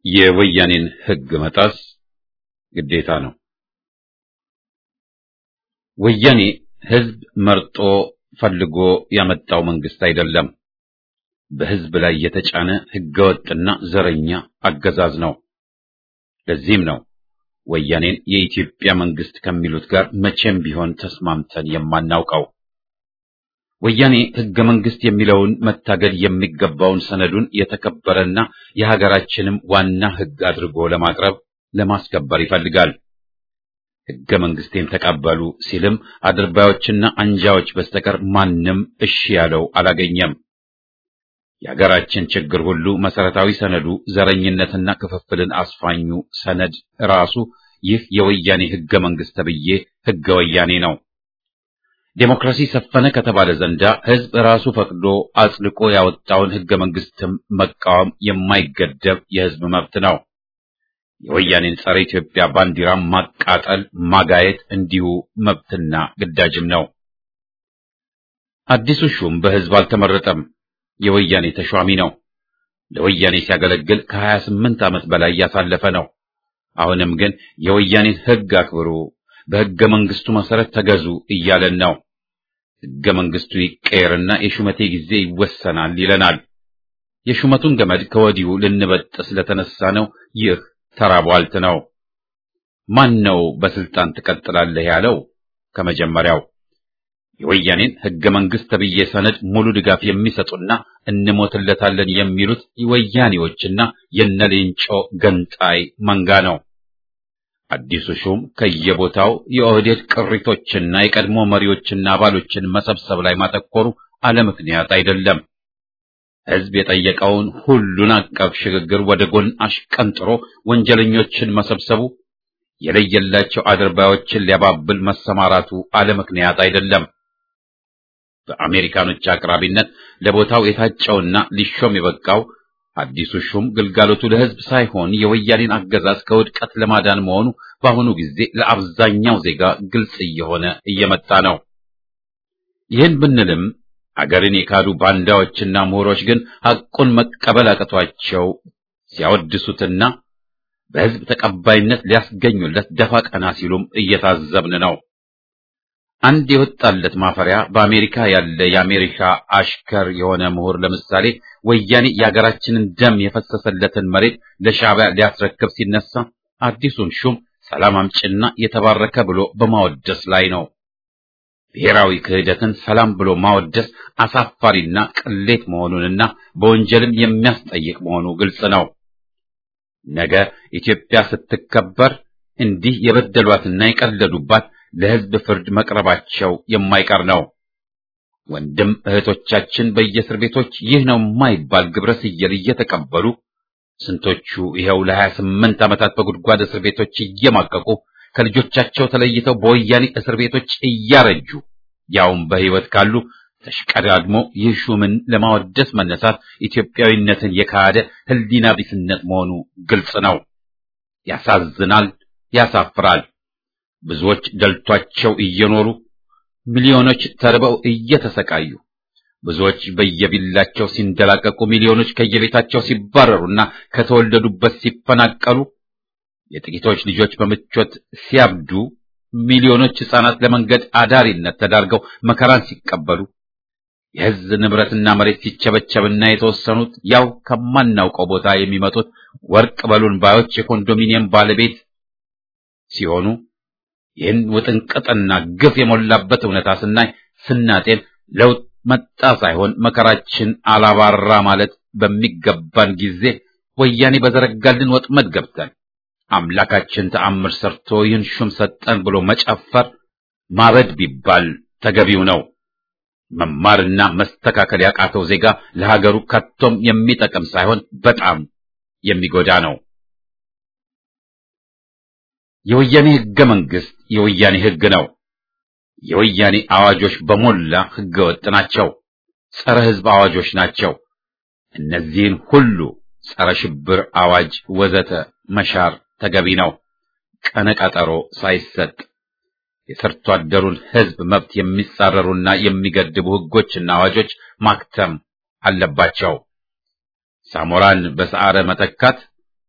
S1: የወያኔን ሕግ መጣስ ግዴታ ነው። ወያኔ ሕዝብ መርጦ ፈልጎ ያመጣው መንግስት አይደለም። በሕዝብ ላይ የተጫነ ሕገወጥና ዘረኛ አገዛዝ ነው። ለዚህም ነው ወያኔን የኢትዮጵያ መንግስት ከሚሉት ጋር መቼም ቢሆን ተስማምተን የማናውቀው። ወያኔ ሕገ መንግስት የሚለውን መታገል የሚገባውን ሰነዱን የተከበረና የሀገራችንም ዋና ሕግ አድርጎ ለማቅረብ ለማስከበር ይፈልጋል። ሕገ መንግስቴን ተቀበሉ ሲልም አድርባዮችና አንጃዎች በስተቀር ማንም እሺ ያለው አላገኘም። የሀገራችን ችግር ሁሉ መሰረታዊ ሰነዱ ዘረኝነትና ክፍፍልን አስፋኙ ሰነድ ራሱ ይህ የወያኔ ሕገ መንግስት ተብዬ ሕገ ወያኔ ነው። ዴሞክራሲ ሰፈነ ከተባለ ዘንዳ ሕዝብ ራሱ ፈቅዶ አጽድቆ ያወጣውን ሕገ መንግስትም መቃወም የማይገደብ የሕዝብ መብት ነው። የወያኔን ጸረ ኢትዮጵያ ባንዲራ ማቃጠል፣ ማጋየት እንዲሁ መብትና ግዳጅም ነው። አዲሱ ሹም በሕዝብ አልተመረጠም። የወያኔ ተሿሚ ነው። ለወያኔ ሲያገለግል ከሀያ ስምንት ዓመት በላይ ያሳለፈ ነው። አሁንም ግን የወያኔን ሕግ አክብሩ፣ በሕገ መንግስቱ መሰረት ተገዙ እያለን ነው። ሕገ መንግስቱ ይቀየርና የሹመቴ ጊዜ ይወሰናል ይለናል። የሹመቱን ገመድ ከወዲሁ ልንበጥስ ስለተነሳ ነው። ይህ ተራቧልት ነው። ማን ነው በስልጣን ትቀጥላለህ ያለው? ከመጀመሪያው የወያኔን ሕገ መንግስት ተብዬ ሰነድ ሙሉ ድጋፍ የሚሰጡና እንሞትለታለን የሚሉት ወያኔዎችና የነሌንጮ ገንጣይ መንጋ ነው። አዲሱ ሹም ከየቦታው የኦህዴድ ቅሪቶችና የቀድሞ መሪዎችና አባሎችን መሰብሰብ ላይ ማተኮሩ አለ ምክንያት አይደለም። ሕዝብ የጠየቀውን ሁሉን አቀፍ ሽግግር ወደ ጎን አሽቀንጥሮ ወንጀለኞችን መሰብሰቡ የለየላቸው አድርባዮችን ሊያባብል መሰማራቱ አለ ምክንያት አይደለም። በአሜሪካኖች አቅራቢነት ለቦታው የታጨውና ሊሾም የበቃው አዲሱ ሹም ግልጋሎቱ ለሕዝብ ሳይሆን የወያኔን አገዛዝ ከውድቀት ለማዳን መሆኑ በአሁኑ ጊዜ ለአብዛኛው ዜጋ ግልጽ እየሆነ እየመጣ ነው። ይህን ብንልም አገርን የካዱ ባንዳዎችና ምሁሮች ግን ሐቁን መቀበል አቅቷቸው ሲያወድሱትና በሕዝብ ተቀባይነት ሊያስገኙለት ደፋ ቀና ሲሉም እየታዘብን ነው። አንድ የወጣለት ማፈሪያ በአሜሪካ ያለ የአሜሪካ አሽከር የሆነ ምሁር ለምሳሌ ወያኔ የሀገራችንን ደም የፈሰሰለትን መሬት ለሻዕቢያ ሊያስረክብ ሲነሳ አዲሱን ሹም ሰላም አምጭና የተባረከ ብሎ በማወደስ ላይ ነው። ብሔራዊ ክህደትን ሰላም ብሎ ማወደስ አሳፋሪና ቅሌት መሆኑንና በወንጀልም የሚያስጠይቅ መሆኑ ግልጽ ነው። ነገ ኢትዮጵያ ስትከበር እንዲህ የበደሏትና የቀለዱባት ለሕዝብ ፍርድ መቅረባቸው የማይቀር ነው። ወንድም እህቶቻችን በየእስር ቤቶች ይህ ነው የማይባል ግብረ ስየል እየተቀበሉ ስንቶቹ ይኸው ለሀያ ስምንት ዓመታት በጉድጓድ እስር ቤቶች እየማቀቁ ከልጆቻቸው ተለይተው በወያኔ እስር ቤቶች እያረጁ ያውም በሕይወት ካሉ ተሽቀዳድሞ ይህ ሹምን ለማወደስ መነሳት ኢትዮጵያዊነትን የካደ ሕሊና ቢስነት መሆኑ ግልጽ ነው። ያሳዝናል፣ ያሳፍራል። ብዙዎች ደልቷቸው እየኖሩ ሚሊዮኖች ተርበው እየተሰቃዩ ብዙዎች በየቢላቸው ሲንደላቀቁ ሚሊዮኖች ከየቤታቸው ሲባረሩና ከተወለዱበት ሲፈናቀሉ የጥቂቶች ልጆች በምቾት ሲያብዱ ሚሊዮኖች ሕፃናት ለመንገድ አዳሪነት ተዳርገው መከራን ሲቀበሉ የሕዝብ ንብረትና መሬት ሲቸበቸብና የተወሰኑት ያው ከማናውቀው ቦታ የሚመጡት ወርቅ በሉን ባዮች የኮንዶሚኒየም ባለቤት ሲሆኑ ይህን ውጥንቅጥና ግፍ የሞላበት እውነታ ስናይ ስናጤን ለውጥ መጣ ሳይሆን መከራችን አላባራ ማለት በሚገባን ጊዜ ወያኔ በዘረጋልን ወጥመድ ገብተን አምላካችን ተአምር ሰርቶ ይህን ሹም ሰጠን ብሎ መጨፈር ማበድ ቢባል ተገቢው ነው። መማርና መስተካከል ያቃተው ዜጋ ለሀገሩ ከቶም የሚጠቅም ሳይሆን በጣም የሚጎዳ ነው። የወያኔ ሕገ መንግስት የወያኔ ሕግ ነው። የወያኔ አዋጆች በሞላ ሕገ ወጥ ናቸው። ጸረ ሕዝብ አዋጆች ናቸው። እነዚህን ሁሉ ጸረ ሽብር አዋጅ ወዘተ መሻር ተገቢ ነው። ቀነ ቀጠሮ ሳይሰጥ የሰርቶ አደሩን ሕዝብ መብት የሚጻረሩና የሚገድቡ ሕጎችና አዋጆች ማክተም አለባቸው። ሳሞራን በሰዓረ መተካት፣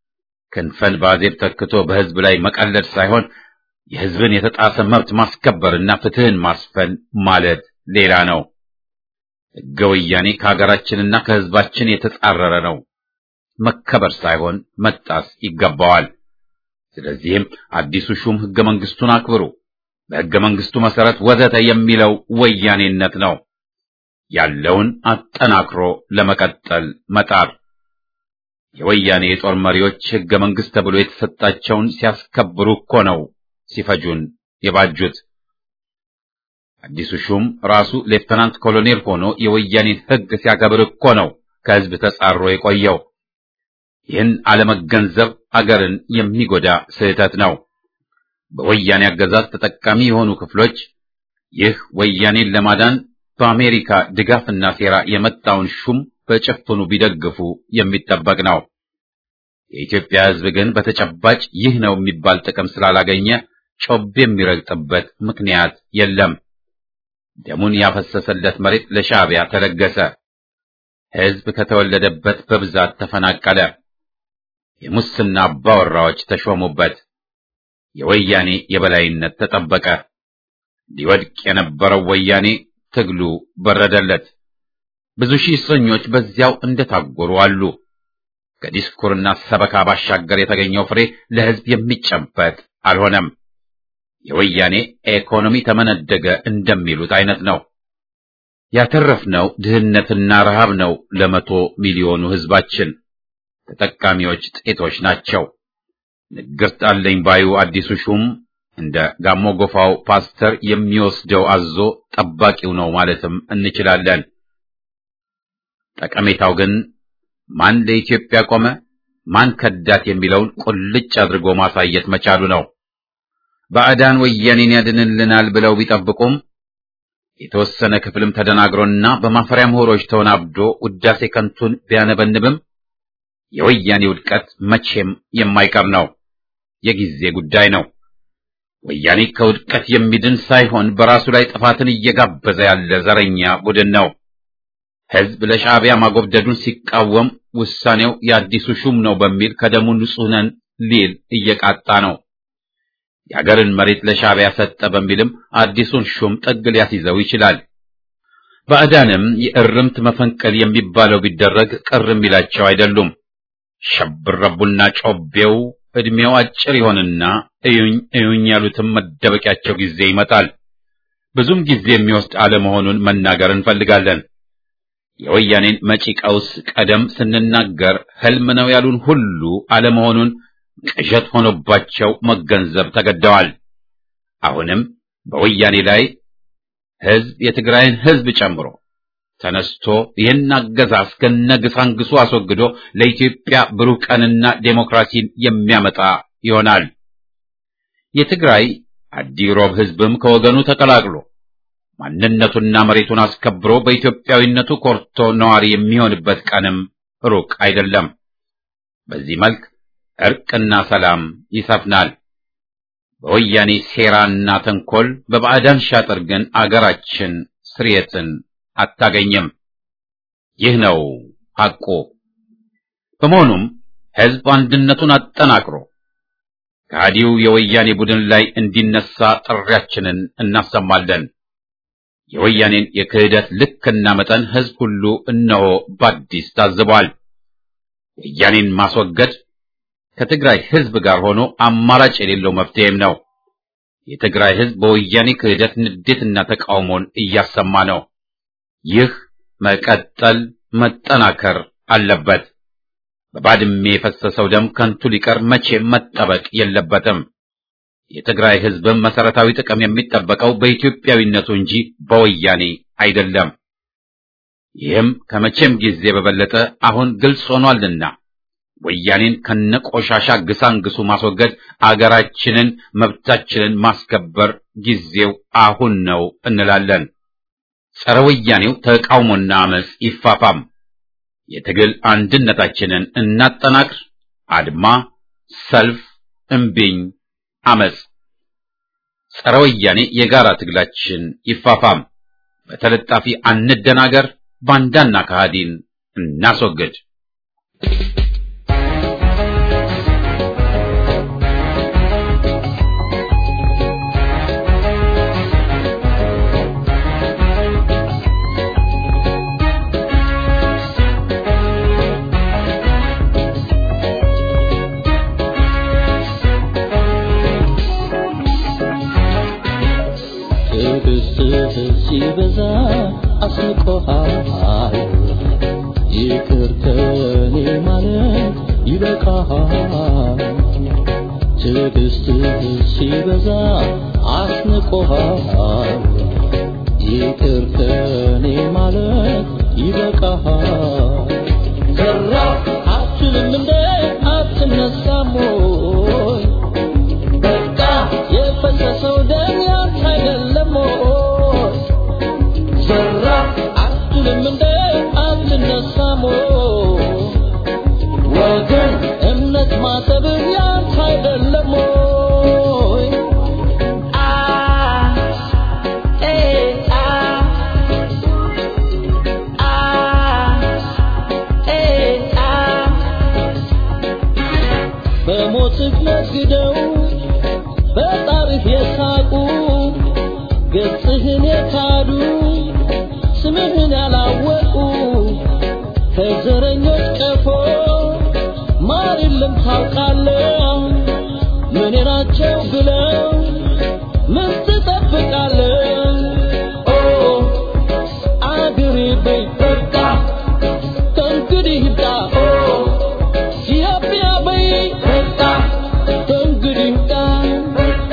S1: ክንፈን ባዜብ ተክቶ በህዝብ ላይ መቀለድ ሳይሆን የህዝብን የተጣሰ መብት ማስከበርና ፍትህን ማስፈን ማለት ሌላ ነው። ሕገ ወያኔ ከሀገራችንና ከህዝባችን የተጻረረ ነው። መከበር ሳይሆን መጣስ ይገባዋል። ስለዚህም አዲሱ ሹም ሕገ መንግስቱን አክብሩ፣ በሕገ መንግስቱ መሰረት ወዘተ የሚለው ወያኔነት ነው። ያለውን አጠናክሮ ለመቀጠል መጣር የወያኔ የጦር መሪዎች ሕገ መንግስት ተብሎ የተሰጣቸውን ሲያስከብሩ እኮ ነው ሲፈጁን የባጁት። አዲሱ ሹም ራሱ ሌፍተናንት ኮሎኔል ሆኖ የወያኔን ሕግ ሲያከብር እኮ ነው ከህዝብ ተጻሮ የቆየው። ይህን አለመገንዘብ አገርን የሚጎዳ ስህተት ነው። በወያኔ አገዛዝ ተጠቃሚ የሆኑ ክፍሎች ይህ ወያኔን ለማዳን በአሜሪካ ድጋፍና ሴራ የመጣውን ሹም በጭፍኑ ቢደግፉ የሚጠበቅ ነው። የኢትዮጵያ ሕዝብ ግን በተጨባጭ ይህ ነው የሚባል ጥቅም ስላላገኘ ጮቤ የሚረግጥበት ምክንያት የለም። ደሙን ያፈሰሰለት መሬት ለሻዕቢያ ተለገሰ። ሕዝብ ከተወለደበት በብዛት ተፈናቀለ። የሙስና አባወራዎች ተሾሙበት። የወያኔ የበላይነት ተጠበቀ። ሊወድቅ የነበረው ወያኔ ትግሉ በረደለት። ብዙ ሺህ እስረኞች በዚያው እንደታጎሩ አሉ። ከዲስኩርና ሰበካ ባሻገር የተገኘው ፍሬ ለሕዝብ የሚጨበጥ አልሆነም። የወያኔ ኢኮኖሚ ተመነደገ እንደሚሉት አይነት ነው። ያተረፍነው ድህነትና ረሃብ ነው። ለመቶ ሚሊዮኑ ሕዝባችን ተጠቃሚዎች ጥቂቶች ናቸው። ንግርት አለኝ ባዩ አዲሱ ሹም እንደ ጋሞ ጎፋው ፓስተር የሚወስደው አዞ ጠባቂው ነው ማለትም እንችላለን። ጠቀሜታው ግን ማን ለኢትዮጵያ ቆመ፣ ማን ከዳት የሚለውን ቁልጭ አድርጎ ማሳየት መቻሉ ነው። ባዕዳን ወያኔን ያድንልናል ብለው ቢጠብቁም የተወሰነ ክፍልም ተደናግሮና በማፈሪያ ምሁሮች ተወናብዶ ውዳሴ ከንቱን ቢያነበንብም የወያኔ ውድቀት መቼም የማይቀር ነው፣ የጊዜ ጉዳይ ነው። ወያኔ ከውድቀት የሚድን ሳይሆን በራሱ ላይ ጥፋትን እየጋበዘ ያለ ዘረኛ ቡድን ነው። ሕዝብ ለሻዕቢያ ማጎብደዱን ሲቃወም ውሳኔው የአዲሱ ሹም ነው በሚል ከደሙ ንጹሕ ነን ሊል እየቃጣ ነው። የአገርን መሬት ለሻዕቢያ ሰጠ በሚልም አዲሱን ሹም ጥግ ሊያስይዘው ይችላል። ባዕዳንም የእርምት መፈንቀል የሚባለው ቢደረግ ቅር የሚላቸው አይደሉም። ሸብረቡና ጮቤው ዕድሜው አጭር ይሆንና እዩኝ እዩኝ ያሉትም መደበቂያቸው ጊዜ ይመጣል። ብዙም ጊዜ የሚወስድ አለመሆኑን መናገር እንፈልጋለን። የወያኔን መጪ ቀውስ ቀደም ስንናገር ሕልም ነው ያሉን ሁሉ አለመሆኑን ቅዠት ሆኖባቸው መገንዘብ ተገደዋል። አሁንም በወያኔ ላይ ሕዝብ የትግራይን ሕዝብ ጨምሮ ተነስቶ ይህን አገዛዝ ከነግሳንግሱ አስወግዶ ለኢትዮጵያ ብሩህ ቀንና ዴሞክራሲን የሚያመጣ ይሆናል። የትግራይ አዲሮብ ሕዝብም ከወገኑ ተቀላቅሎ ማንነቱና መሬቱን አስከብሮ በኢትዮጵያዊነቱ ኮርቶ ነዋሪ የሚሆንበት ቀንም ሩቅ አይደለም። በዚህ መልክ እርቅና ሰላም ይሰፍናል። በወያኔ ሴራና ተንኮል በባዕዳን ሻጥር ግን አገራችን ስርየትን አታገኝም። ይህ ነው ሐቁ። በመሆኑም ሕዝብ አንድነቱን አጠናክሮ ከሃዲው የወያኔ ቡድን ላይ እንዲነሳ ጥሪያችንን እናሰማለን። የወያኔን የክህደት ልክና መጠን ሕዝብ ሁሉ እነሆ በአዲስ ታዝቧል። ወያኔን ማስወገድ ከትግራይ ሕዝብ ጋር ሆኖ አማራጭ የሌለው መፍትሄም ነው። የትግራይ ሕዝብ በወያኔ ክህደት ንዴትና ተቃውሞን እያሰማ ነው። ይህ መቀጠል መጠናከር አለበት። በባድሜ የፈሰሰው ደም ከንቱ ሊቀር መቼም መጠበቅ የለበትም። የትግራይ ሕዝብም መሰረታዊ ጥቅም የሚጠበቀው በኢትዮጵያዊነቱ እንጂ በወያኔ አይደለም። ይህም ከመቼም ጊዜ በበለጠ አሁን ግልጽ ሆኗልና ወያኔን ከነቆሻሻ ግሳንግሱ ማስወገድ፣ አገራችንን መብታችንን ማስከበር ጊዜው አሁን ነው እንላለን። ጸረ ወያኔው ተቃውሞና አመጽ ይፋፋም። የትግል አንድነታችንን እናጠናክር። አድማ፣ ሰልፍ፣ እምቢኝ፣ አመጽ። ጸረ ወያኔ የጋራ ትግላችን ይፋፋም። በተለጣፊ አንደናገር። ባንዳና ከሃዲን እናስወግድ።
S4: ሲበዛ አስንቆሃል ይቅር ከኔ ማለት ይበቃሃል ትዕግስትህ ሲበዛ አስንቆሃል ይቅር ከኔ ማለት ይበቃሃል ዘራ አትልም እንደ አትነሳም ወይ በቃ የፈሰሰው ደም ያንተ አይደለም ወይ ዘራ አትልም እንደ አትነሳም ወይ ወገን እምነት ማጠብ ያንተ አይደለም ወይ አ ኤ አ አ ኤ አ በሞትህ ነግደው በጣርህ የሳቁ ገጽህን የካዱ ስምህን ያላወቁ ከዘረኞች ቀፎ ማር የለም ታውቃለህ ምን ናቸው ብለው ምን ትጠብቃለህ ኦ አገሬ በይ በቃ ከእንግዲህ ይብቃ ኦ ኢትዮጵያ በይ በቃ ከእንግዲህ ይብቃ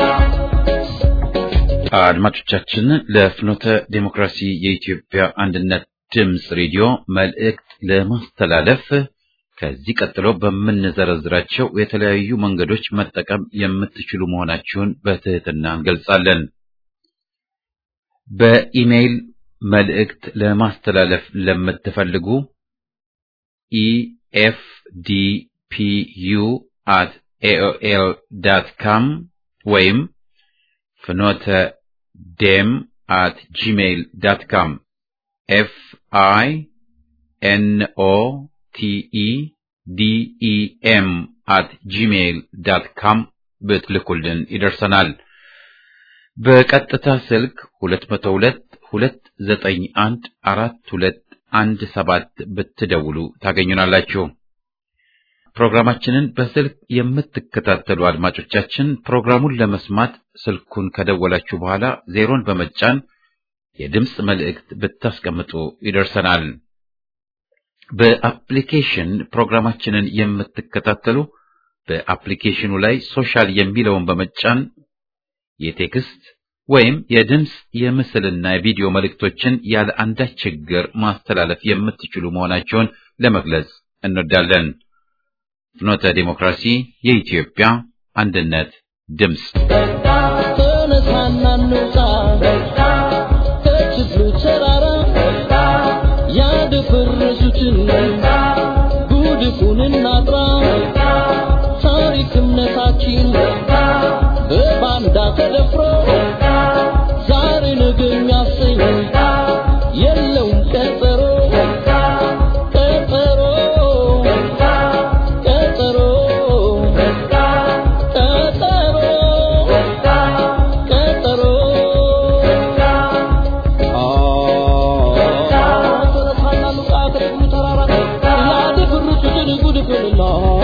S1: አድማጮቻችን ለፍኖተ ዴሞክራሲ የኢትዮጵያ አንድነት ድምፅ ሬዲዮ መልእክት ለማስተላለፍ ከዚህ ቀጥሎ በምንዘረዝራቸው የተለያዩ መንገዶች መጠቀም የምትችሉ መሆናችሁን በትህትና እንገልጻለን። በኢሜይል መልእክት ለማስተላለፍ ለምትፈልጉ ኢኤፍዲፒዩ አት ኤኦኤል ዳት ካም ወይም ፍኖተ ዴም አት ጂሜይል ዳት ካም ኤፍ አይ ኤን ኦ ቲ ኢ ዲ ኢ ኤም አት ጂሜይል ዳት ካም ብትልኩልን ይደርሰናል። በቀጥታ ስልክ 202 291 4217 ብትደውሉ ታገኙናላችሁ። ፕሮግራማችንን በስልክ የምትከታተሉ አድማጮቻችን ፕሮግራሙን ለመስማት ስልኩን ከደወላችሁ በኋላ ዜሮን በመጫን የድምፅ መልእክት ብታስቀምጡ ይደርሰናል። በአፕሊኬሽን ፕሮግራማችንን የምትከታተሉ በአፕሊኬሽኑ ላይ ሶሻል የሚለውን በመጫን የቴክስት ወይም የድምፅ የምስልና የቪዲዮ መልእክቶችን ያለ አንዳች ችግር ማስተላለፍ የምትችሉ መሆናቸውን ለመግለጽ እንወዳለን። ፍኖተ ዲሞክራሲ የኢትዮጵያ አንድነት ድምፅ
S4: ተነሳና እንውጣ ከችግሩ ተራራ ያደፈረሱትን ጉድፉን እናጥራ ታሪክ እምነታችን በባንዳ ተደፍሮ ዛሬ ነገ የሚያሰኝ የለውም ቀጠሮ ቀጠሮ ቀጠሮ ቀጠሮ ቀጠሮ ተነሳና ሉቃ ከደግሙ ተራራ ያደፈረሱትን ጉድፉንና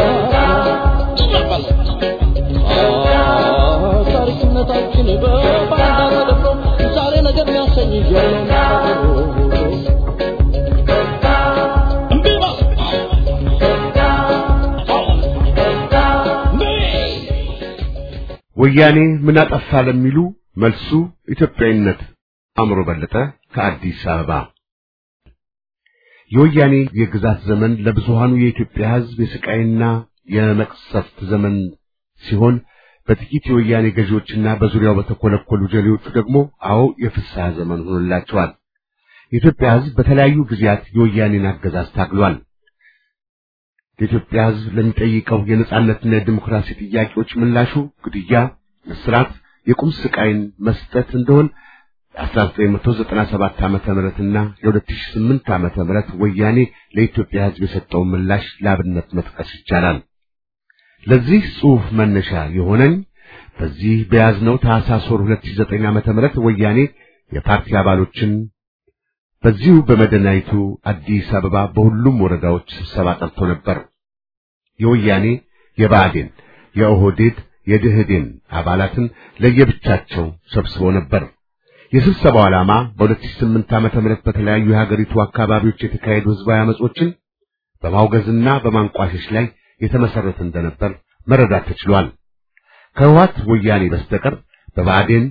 S4: ታሪክነታችን በባንዳ ተደፍሮ ዛሬ ነገር የሚያሰኝ የለውም እምቢ በል
S2: ወያኔ ምን አጠፋ ለሚሉ መልሱ ኢትዮጵያዊነት። አእምሮ በለጠ ከአዲስ አበባ። የወያኔ የግዛት ዘመን ለብዙሃኑ የኢትዮጵያ ሕዝብ የስቃይና የመቅሰፍት ዘመን ሲሆን በጥቂት የወያኔ ገዢዎችና በዙሪያው በተኮለኮሉ ጀሌዎቹ ደግሞ አዎ የፍስሐ ዘመን ሆኖላቸዋል። የኢትዮጵያ ሕዝብ በተለያዩ ጊዜያት የወያኔን አገዛዝ ታግሏል። የኢትዮጵያ ሕዝብ ለሚጠይቀው የነጻነትና የዲሞክራሲ ጥያቄዎች ምላሹ ግድያ፣ እስራት፣ የቁም ስቃይን መስጠት እንደሆን የ1997 ዓመተ ምህረትና የ2008 ዓመተ ምህረት ወያኔ ለኢትዮጵያ ሕዝብ የሰጠውን ምላሽ ለአብነት መጥቀስ ይቻላል። ለዚህ ጽሑፍ መነሻ የሆነኝ በዚህ በያዝነው ታኅሳስ ወር 2009 ዓመተ ምህረት ወያኔ የፓርቲ አባሎችን በዚሁ በመዲናይቱ አዲስ አበባ በሁሉም ወረዳዎች ስብሰባ ጠርቶ ነበር። የወያኔ የብአዴን፣ የኦህዴድ፣ የድህዴን አባላትን ለየብቻቸው ሰብስቦ ነበር። የስብሰባው ዓላማ በ2008 ዓመተ ምህረት በተለያዩ የሀገሪቱ አካባቢዎች የተካሄዱ ህዝባዊ አመጾችን በማውገዝና በማንቋሸሽ ላይ የተመሰረተ እንደነበር መረዳት ተችሏል። ከህወሓት ወያኔ በስተቀር በብአዴን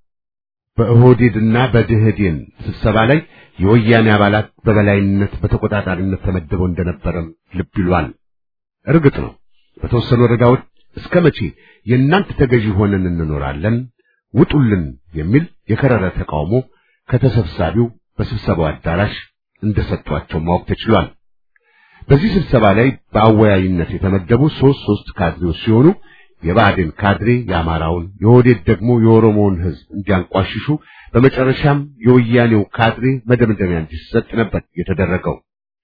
S2: በኦህዴድና በድህዴን ስብሰባ ላይ የወያኔ አባላት በበላይነት በተቆጣጣሪነት ተመድበው እንደነበረም ልብ ይሏል። እርግጥ ነው በተወሰኑ ወረዳዎች እስከ መቼ የእናንተ ተገዢ ሆነን እንኖራለን ውጡልን የሚል የከረረ ተቃውሞ ከተሰብሳቢው በስብሰባው አዳራሽ እንደሰጧቸው ማወቅ ተችሏል። በዚህ ስብሰባ ላይ በአወያይነት የተመደቡ ሶስት ሶስት ካድሬዎች ሲሆኑ የብአዴን ካድሬ የአማራውን፣ የኦህዴድ ደግሞ የኦሮሞውን ህዝብ እንዲያንቋሽሹ በመጨረሻም የወያኔው ካድሬ መደምደሚያ እንዲሰጥ ነበር የተደረገው።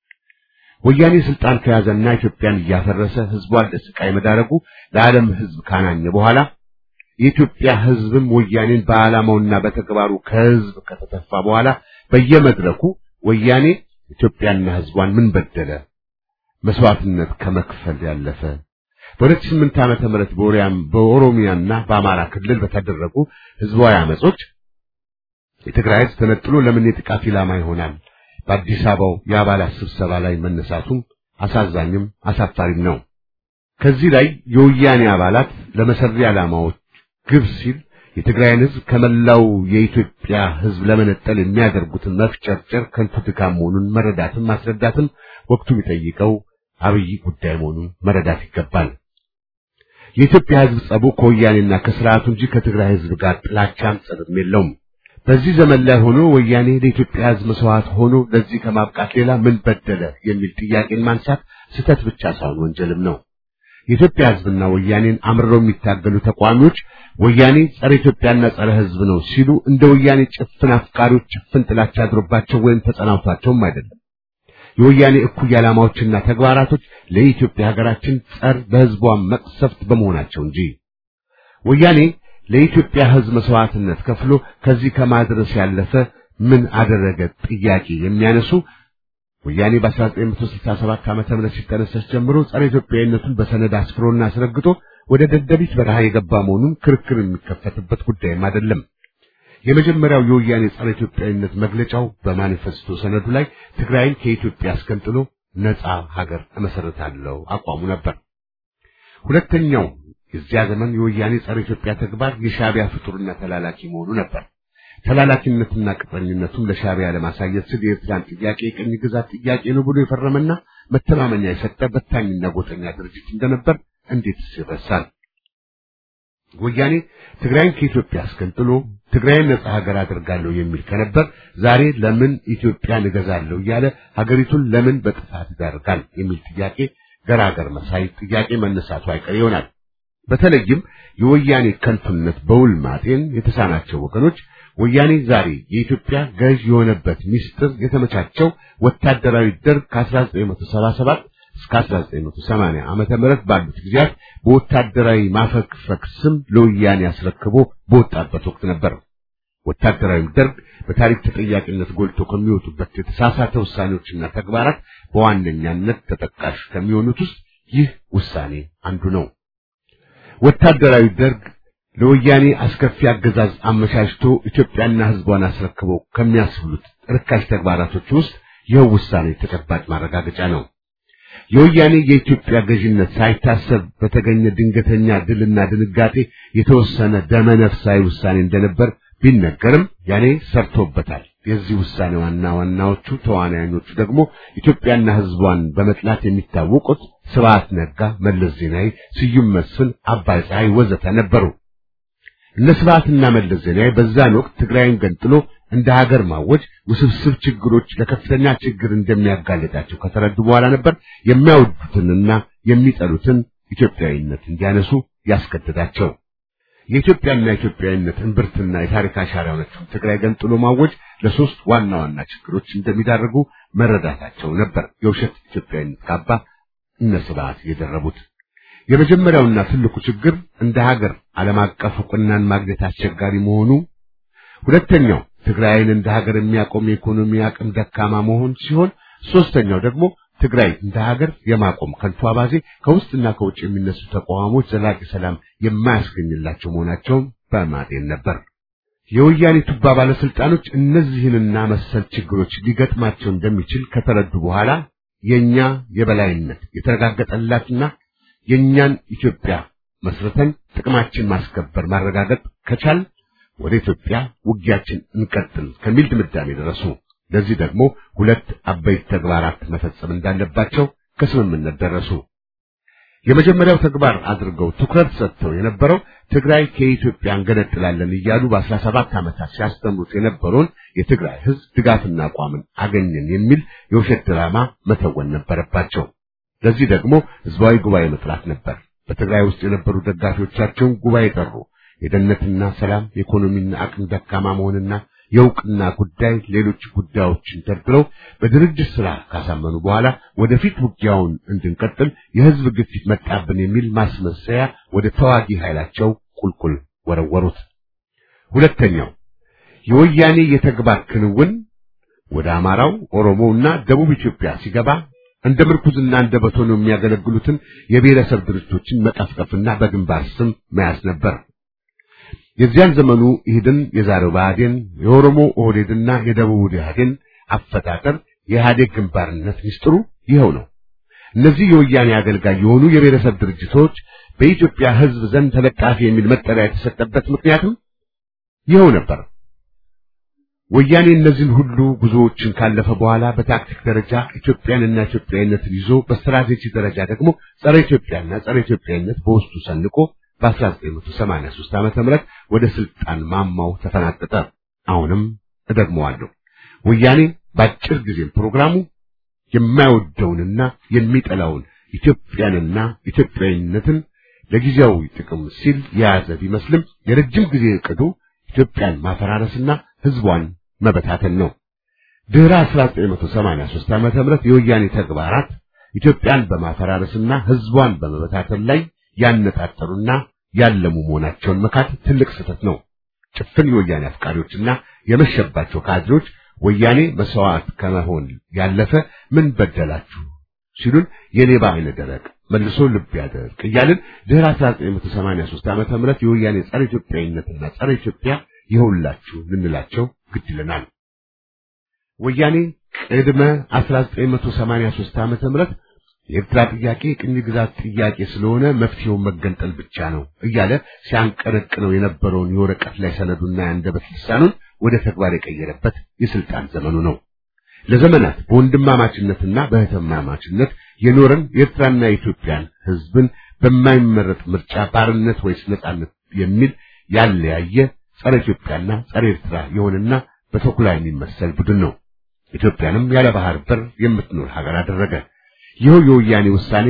S2: ወያኔ ስልጣን ከያዘና ኢትዮጵያን እያፈረሰ ህዝቧን ለስቃይ መዳረጉ ለዓለም ህዝብ ካናኘ በኋላ የኢትዮጵያ ህዝብም ወያኔን በዓላማውና በተግባሩ ከህዝብ ከተተፋ በኋላ በየመድረኩ ወያኔ ኢትዮጵያና ህዝቧን ምን በደለ መስዋዕትነት ከመክፈል ያለፈ በሁለት ስምንት ዓመተ ምህረት በኦሪያም በኦሮሚያና በአማራ ክልል በተደረጉ ህዝባዊ አመጾች የትግራይ ህዝብ ተነጥሎ ለምን የጥቃት ኢላማ ይሆናል? በአዲስ አበባው የአባላት ስብሰባ ላይ መነሳቱም አሳዛኝም አሳፋሪም ነው። ከዚህ ላይ የወያኔ አባላት ለመሰሪ ዓላማዎች ግብ ሲል የትግራይን ህዝብ ከመላው የኢትዮጵያ ህዝብ ለመነጠል የሚያደርጉትን መፍጨርጨር ከንቱ ድካም መሆኑን መረዳትም ማስረዳትም ወቅቱ የሚጠይቀው አብይ ጉዳይ መሆኑን መረዳት ይገባል። የኢትዮጵያ ህዝብ ጸቡ ከወያኔና ከስርዓቱ እንጂ ከትግራይ ህዝብ ጋር ጥላቻም ጸብም የለውም። በዚህ ዘመን ላይ ሆኖ ወያኔ ለኢትዮጵያ ህዝብ መስዋዕት ሆኖ ለዚህ ከማብቃት ሌላ ምን በደለ የሚል ጥያቄን ማንሳት ስህተት ብቻ ሳይሆን ወንጀልም ነው። የኢትዮጵያ ህዝብና ወያኔን አምርረው የሚታገሉ ተቋሚዎች ወያኔ ጸረ ኢትዮጵያና ጸረ ህዝብ ነው ሲሉ እንደ ወያኔ ጭፍን አፍቃሪዎች ጭፍን ጥላቻ አድሮባቸው ወይም ተጸናውቷቸውም አይደለም። የወያኔ እኩይ ዓላማዎችና ተግባራቶች ለኢትዮጵያ ሀገራችን ጸር በህዝቧ መቅሰፍት በመሆናቸው እንጂ ወያኔ ለኢትዮጵያ ህዝብ መስዋዕትነት ከፍሎ ከዚህ ከማድረስ ያለፈ ምን አደረገ ጥያቄ የሚያነሱ ወያኔ በ1967 ዓመተ ምህረት ሲጠነሰስ ጀምሮ ጸረ ኢትዮጵያዊነቱን በሰነድ አስፍሮና አስረግጦ ወደ ደደቢት በረሃ የገባ መሆኑን ክርክር የሚከፈትበት ጉዳይም አይደለም። የመጀመሪያው የወያኔ ጸረ ኢትዮጵያዊነት መግለጫው በማኒፌስቶ ሰነዱ ላይ ትግራይን ከኢትዮጵያ አስገንጥሎ ነጻ ሀገር እመሰርታለሁ አቋሙ ነበር። ሁለተኛው የዚያ ዘመን የወያኔ ጸረ ኢትዮጵያ ተግባር የሻዕቢያ ፍጡርና ተላላኪ መሆኑ ነበር። ተላላኪነትና ቅጥረኝነቱም ለሻዕቢያ ለማሳየት ሲል የኤርትራን ጥያቄ የቅኝ ግዛት ጥያቄ ነው ብሎ የፈረመና መተማመኛ የሰጠ በታኝና ጎጠኛ ድርጅት እንደነበር እንዴት ይረሳል? ወያኔ ትግራይን ከኢትዮጵያ አስገንጥሎ ትግራይን ነጻ ሀገር አድርጋለሁ የሚል ከነበር ዛሬ ለምን ኢትዮጵያን እገዛለሁ እያለ ሀገሪቱን ለምን በጥፋት ይዳርጋል የሚል ጥያቄ ገራገር መሳይ ጥያቄ መነሳቱ አይቀር ይሆናል። በተለይም የወያኔ ከንቱነት በውል ማጤን የተሳናቸው ወገኖች ወያኔ ዛሬ የኢትዮጵያ ገዥ የሆነበት ሚስጥር የተመቻቸው ወታደራዊ ደርግ ከ1977 እስከ 1980 ዓመተ ምህረት ባሉት ጊዜያት በወታደራዊ ማፈግፈግ ስም ለወያኔ አስረክቦ በወጣበት ወቅት ነበር። ወታደራዊ ደርግ በታሪክ ተጠያቂነት ጎልቶ ከሚወጡበት የተሳሳተ ውሳኔዎችና ተግባራት በዋነኛነት ተጠቃሽ ከሚሆኑት ውስጥ ይህ ውሳኔ አንዱ ነው። ወታደራዊ ደርግ ለወያኔ አስከፊ አገዛዝ አመቻችቶ ኢትዮጵያና ሕዝቧን አስረክቦ ከሚያስብሉት ርካሽ ተግባራቶች ውስጥ ይኸው ውሳኔ ተጨባጭ ማረጋገጫ ነው። የወያኔ የኢትዮጵያ ገዥነት ሳይታሰብ በተገኘ ድንገተኛ ድልና ድንጋጤ የተወሰነ ደመነፍሳዊ ውሳኔ እንደነበር ቢነገርም ያኔ ሰርቶበታል። የዚህ ውሳኔ ዋና ዋናዎቹ ተዋናዮቹ ደግሞ ኢትዮጵያና ሕዝቧን በመጥላት የሚታወቁት ስብሐት ነጋ፣ መለስ ዜናዊ፣ ስዩም መስፍን፣ አባይ ፀሐይ ወዘተ ነበሩ። እነ ስብሐትና መለስ ዜናዊ በዛን ወቅት ትግራይን ገንጥሎ እንደ ሀገር ማወጅ ውስብስብ ችግሮች ለከፍተኛ ችግር እንደሚያጋልጣቸው ከተረዱ በኋላ ነበር የሚያወዱትንና የሚጠሉትን ኢትዮጵያዊነት እንዲያነሱ ያስገደዳቸው። የኢትዮጵያና ኢትዮጵያዊነት እምብርትና የታሪክ አሻራ የሆነችውን ትግራይ ገንጥሎ ማወጅ ለሶስት ዋና ዋና ችግሮች እንደሚዳርጉ መረዳታቸው ነበር የውሸት ኢትዮጵያዊነት ካባ እነ ስብሐት የደረቡት። የመጀመሪያውና ትልቁ ችግር እንደ ሀገር ዓለም አቀፍ ዕውቅናን ማግኘት አስቸጋሪ መሆኑ፣ ሁለተኛው ትግራይን እንደ ሀገር የሚያቆም የኢኮኖሚ አቅም ደካማ መሆን ሲሆን፣ ሶስተኛው ደግሞ ትግራይ እንደ ሀገር የማቆም ከንቱ አባዜ ከውስጥና ከውጭ የሚነሱ ተቃዋሞች ዘላቂ ሰላም የማያስገኝላቸው መሆናቸውን በማጤን ነበር። የወያኔ ቱባ ባለስልጣኖች እነዚህንና መሰል ችግሮች ሊገጥማቸው እንደሚችል ከተረዱ በኋላ የኛ የበላይነት የተረጋገጠላትና የኛን ኢትዮጵያ መስርተን ጥቅማችን ማስከበር ማረጋገጥ ከቻል ወደ ኢትዮጵያ ውጊያችን እንቀጥል ከሚል ድምዳሜ ደረሱ። ለዚህ ደግሞ ሁለት አበይት ተግባራት መፈጸም እንዳለባቸው ከስምምነት ደረሱ። የመጀመሪያው ተግባር አድርገው ትኩረት ሰጥተው የነበረው ትግራይ ከኢትዮጵያ እንገነጥላለን እያሉ በአስራ ሰባት ዓመታት ሲያስተምሩት የነበረውን የትግራይ ሕዝብ ድጋፍና አቋምን አገኘን የሚል የውሸት ድራማ መተወን ነበረባቸው። ለዚህ ደግሞ ህዝባዊ ጉባኤ መጥራት ነበር። በትግራይ ውስጥ የነበሩ ደጋፊዎቻቸውን ጉባኤ ጠሩ። የደህንነትና ሰላም፣ የኢኮኖሚና አቅም ደካማ መሆንና የእውቅና ጉዳይ፣ ሌሎች ጉዳዮችን ደርድረው በድርጅት ስራ ካሳመኑ በኋላ ወደፊት ውጊያውን እንድንቀጥል የህዝብ ግፊት መጣብን የሚል ማስመሰያ ወደ ተዋጊ ኃይላቸው ቁልቁል ወረወሩት። ሁለተኛው የወያኔ የተግባር ክንውን ወደ አማራው፣ ኦሮሞውና ደቡብ ኢትዮጵያ ሲገባ እንደ ምርኩዝና እንደ በቶን የሚያገለግሉትን የብሔረሰብ ድርጅቶችን መቀፍቀፍና በግንባር ስም መያዝ ነበር። የዚያን ዘመኑ ኢህድን የዛሬው ብአዴን፣ የኦሮሞ ኦህዴድና የደቡብ ኢህአዴን አፈጣጠር የኢህአዴግ ግንባርነት ሚስጥሩ ይኸው ነው። እነዚህ የወያኔ አገልጋይ የሆኑ የብሔረሰብ ድርጅቶች በኢትዮጵያ ሕዝብ ዘንድ ተለጣፊ የሚል መጠሪያ የተሰጠበት ምክንያትም ይኸው ነበር። ወያኔ እነዚህን ሁሉ ጉዞዎችን ካለፈ በኋላ በታክቲክ ደረጃ ኢትዮጵያንና ኢትዮጵያዊነትን ይዞ በስትራቴጂ ደረጃ ደግሞ ጸረ ኢትዮጵያና ጸረ ኢትዮጵያዊነት በውስጡ ሰንቆ በ1983 ዓመተ ምህረት ወደ ስልጣን ማማው ተፈናጠጠ። አሁንም እደግመዋለሁ። ወያኔ በአጭር ጊዜ ፕሮግራሙ የማይወደውንና የሚጠላውን ኢትዮጵያንና ኢትዮጵያዊነትን ለጊዜያዊ ጥቅም ሲል የያዘ ቢመስልም የረጅም ጊዜ ዕቅዱ ኢትዮጵያን ማፈራረስና ህዝቧን መበታተን ነው። ድህረ 1983 ዓመተ ምህረት የወያኔ ተግባራት ኢትዮጵያን በማፈራረስና ህዝቧን በመበታተን ላይ ያነጣጠሩና ያለሙ መሆናቸውን መካት ትልቅ ስህተት ነው። ጭፍን የወያኔ አፍቃሪዎችና የመሸባቸው ካድሬዎች ወያኔ መስዋዕት ከመሆን ያለፈ ምን በደላችሁ ሲሉን የሌባ አይነ ደረቅ መልሶ ልብ ያደርቅ እያልን ድህረ 1983 ዓመተ ምህረት የወያኔ ጸረ ኢትዮጵያዊነትና ጸረ ኢትዮጵያ ይኸውላችሁ ልንላቸው ግድ ይለናል። ወያኔ ቅድመ 1983 ዓመተ ምህረት የኤርትራ ጥያቄ ቅኝ ግዛት ጥያቄ ስለሆነ መፍትሄው መገንጠል ብቻ ነው እያለ ሲያንቀረቅነው የነበረውን የወረቀት ላይ ሰነዱና የአንደበት ልሳኑን ወደ ተግባር የቀየረበት የስልጣን ዘመኑ ነው። ለዘመናት በወንድማማችነትና በእህትማማችነት የኖረን የኤርትራና የኢትዮጵያን ሕዝብን በማይመረጥ ምርጫ ባርነት ወይስ ነጻነት የሚል ያለያየ ጸረ ኢትዮጵያና ጸረ ኤርትራ የሆነና በተኩላ የሚመሰል ቡድን ነው። ኢትዮጵያንም ያለ ባህር በር የምትኖር ሀገር አደረገ። ይኸው የወያኔ ውሳኔ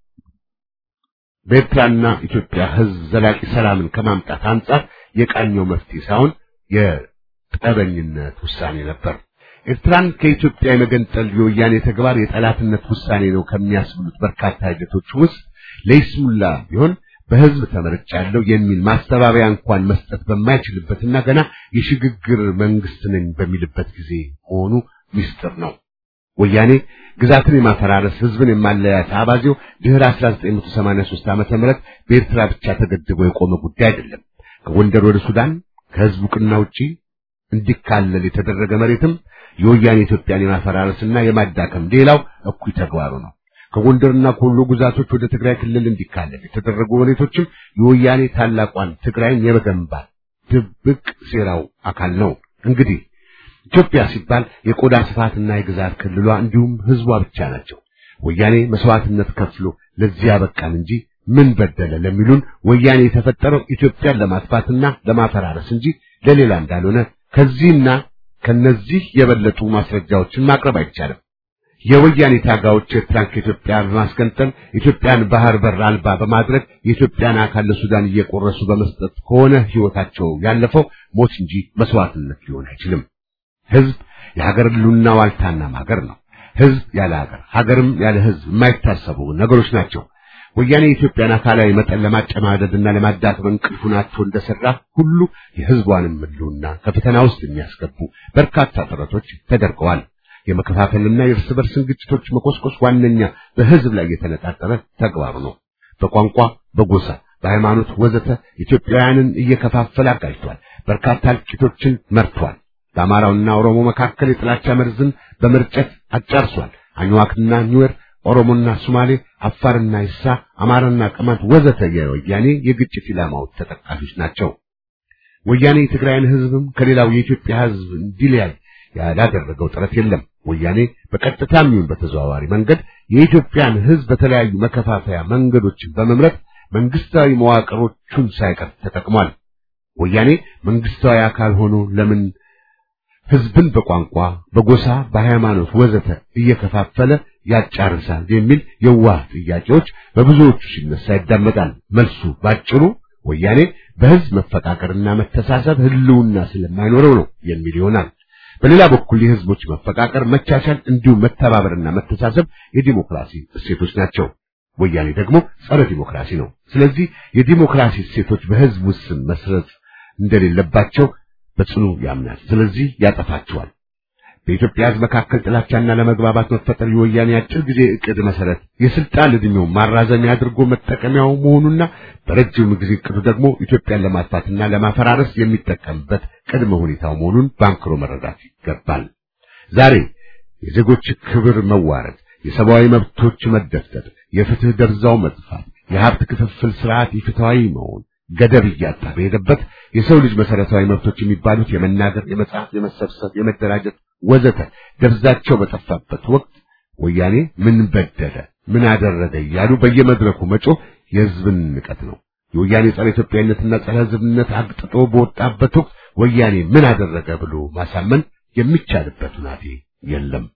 S2: በኤርትራና ኢትዮጵያ ሕዝብ ዘላቂ ሰላምን ከማምጣት አንጻር የቃኘው መፍትሄ ሳይሆን የጠበኝነት ውሳኔ ነበር። ኤርትራን ከኢትዮጵያ የመገንጠል የወያኔ ተግባር የጠላትነት ውሳኔ ነው ከሚያስብሉት በርካታ ሂደቶች ውስጥ ለይስሙላ ቢሆን በህዝብ ተመርጫለሁ የሚል ማስተባበያ እንኳን መስጠት በማይችልበትና ገና የሽግግር መንግስት ነኝ በሚልበት ጊዜ መሆኑ ምስጢር ነው። ወያኔ ግዛትን የማፈራረስ ህዝብን የማለያየት አባዜው ድህረ 1983 ዓመተ ምህረት በኤርትራ ብቻ ተገድቦ የቆመ ጉዳይ አይደለም። ከጎንደር ወደ ሱዳን ከህዝብ ዕውቅና ውጪ እንዲካለል የተደረገ መሬትም የወያኔ ኢትዮጵያን የማፈራረስና የማዳከም ሌላው እኩይ ተግባሩ ነው። ከጎንደርና ከወሎ ግዛቶች ወደ ትግራይ ክልል እንዲካለል የተደረጉ መሬቶችም የወያኔ ታላቋን ትግራይን የመገንባት ድብቅ ሴራው አካል ነው። እንግዲህ ኢትዮጵያ ሲባል የቆዳ ስፋትና የግዛት ክልሏ እንዲሁም ህዝቧ ብቻ ናቸው። ወያኔ መስዋዕትነት ከፍሎ ለዚህ ያበቃን እንጂ ምን በደለ ለሚሉን ወያኔ የተፈጠረው ኢትዮጵያን ለማጥፋትና ለማፈራረስ እንጂ ለሌላ እንዳልሆነ ከዚህና ከነዚህ የበለጡ ማስረጃዎችን ማቅረብ አይቻልም። የወያኔ ታጋዮች ኤርትራን ከኢትዮጵያ በማስገንጠል ኢትዮጵያን ባህር በር አልባ በማድረግ የኢትዮጵያን አካል ለሱዳን እየቆረሱ በመስጠት ከሆነ ህይወታቸው ያለፈው ሞት እንጂ መስዋዕትነት ሊሆን አይችልም። ህዝብ የሀገር ህልውና ዋልታና ሀገር ነው። ህዝብ ያለ ሀገር፣ ሀገርም ያለ ህዝብ የማይታሰቡ ነገሮች ናቸው። ወያኔ የኢትዮጵያን አካላዊ መጠን ለማጨማደድና ለማዳከም እንቅልፉን አጥቶ እንደሰራ ሁሉ የህዝቧንም ህልውና ከፈተና ውስጥ የሚያስገቡ በርካታ ጥረቶች ተደርገዋል። የመከፋፈልና የእርስ በርስን ግጭቶች መቆስቆስ ዋነኛ በህዝብ ላይ የተነጣጠረ ተግባሩ ነው። በቋንቋ፣ በጎሳ፣ በሃይማኖት ወዘተ ኢትዮጵያውያንን እየከፋፈለ አጋጅቷል። በርካታ እልቂቶችን መርቷል። በአማራውና ኦሮሞ መካከል የጥላቻ መርዝን በመርጨት አጫርሷል። አኝዋክና ኒዌር፣ ኦሮሞና ሶማሌ፣ አፋርና ይሳ፣ አማራና ቅማንት ወዘተ የወያኔ የግጭት ኢላማዎች ተጠቃሾች ናቸው። ወያኔ የትግራይን ሕዝብም ከሌላው የኢትዮጵያ ሕዝብ እንዲለያይ ያላደረገው ጥረት የለም። ወያኔ በቀጥታም ይሁን በተዘዋዋሪ መንገድ የኢትዮጵያን ሕዝብ በተለያዩ መከፋፈያ መንገዶችን በመምረጥ መንግስታዊ መዋቅሮቹን ሳይቀር ተጠቅሟል። ወያኔ መንግስታዊ አካል ሆኖ ለምን ሕዝብን በቋንቋ፣ በጎሳ፣ በሃይማኖት ወዘተ እየከፋፈለ ያጫርሳል የሚል የዋህ ጥያቄዎች በብዙዎቹ ሲነሳ ይዳመጣል። መልሱ ባጭሩ ወያኔ በሕዝብ መፈቃቀርና መተሳሰብ ህልውና ስለማይኖረው ነው የሚል ይሆናል። በሌላ በኩል የህዝቦች መፈቃቀር፣ መቻቻል እንዲሁም መተባበርና መተሳሰብ የዲሞክራሲ እሴቶች ናቸው። ወያኔ ደግሞ ጸረ ዲሞክራሲ ነው። ስለዚህ የዲሞክራሲ እሴቶች በህዝብ ውስን መስረት እንደሌለባቸው በጽኑ ያምናል። ስለዚህ ያጠፋቸዋል። በኢትዮጵያ ህዝብ መካከል ጥላቻና ለመግባባት መፈጠር የወያኔ አጭር ጊዜ እቅድ መሰረት የስልጣን ዕድሜው ማራዘሚያ አድርጎ መጠቀሚያው መሆኑና በረጅም ጊዜ እቅዱ ደግሞ ኢትዮጵያን ለማጥፋትና ለማፈራረስ የሚጠቀምበት ቅድመ ሁኔታው መሆኑን ባንክሮ መረዳት ይገባል። ዛሬ የዜጎች ክብር መዋረድ፣ የሰብአዊ መብቶች መደፍጠር፣ የፍትህ ደርዛው መጥፋት፣ የሀብት ክፍፍል ስርዓት ኢፍትሐዊ መሆን ገደብ እያጣ በሄደበት የሰው ልጅ መሰረታዊ መብቶች የሚባሉት የመናገር፣ የመጻፍ፣ የመሰብሰብ፣ የመደራጀት ወዘተ ደብዛቸው በጠፋበት ወቅት ወያኔ ምን በደለ፣ ምን አደረገ እያሉ በየመድረኩ መጮህ የህዝብን ንቀት ነው። የወያኔ ጸረ ኢትዮጵያዊነትና ጸረ ህዝብነት አግጥጦ በወጣበት ወቅት ወያኔ ምን አደረገ ብሎ ማሳመን የሚቻልበት ሁናቴ የለም።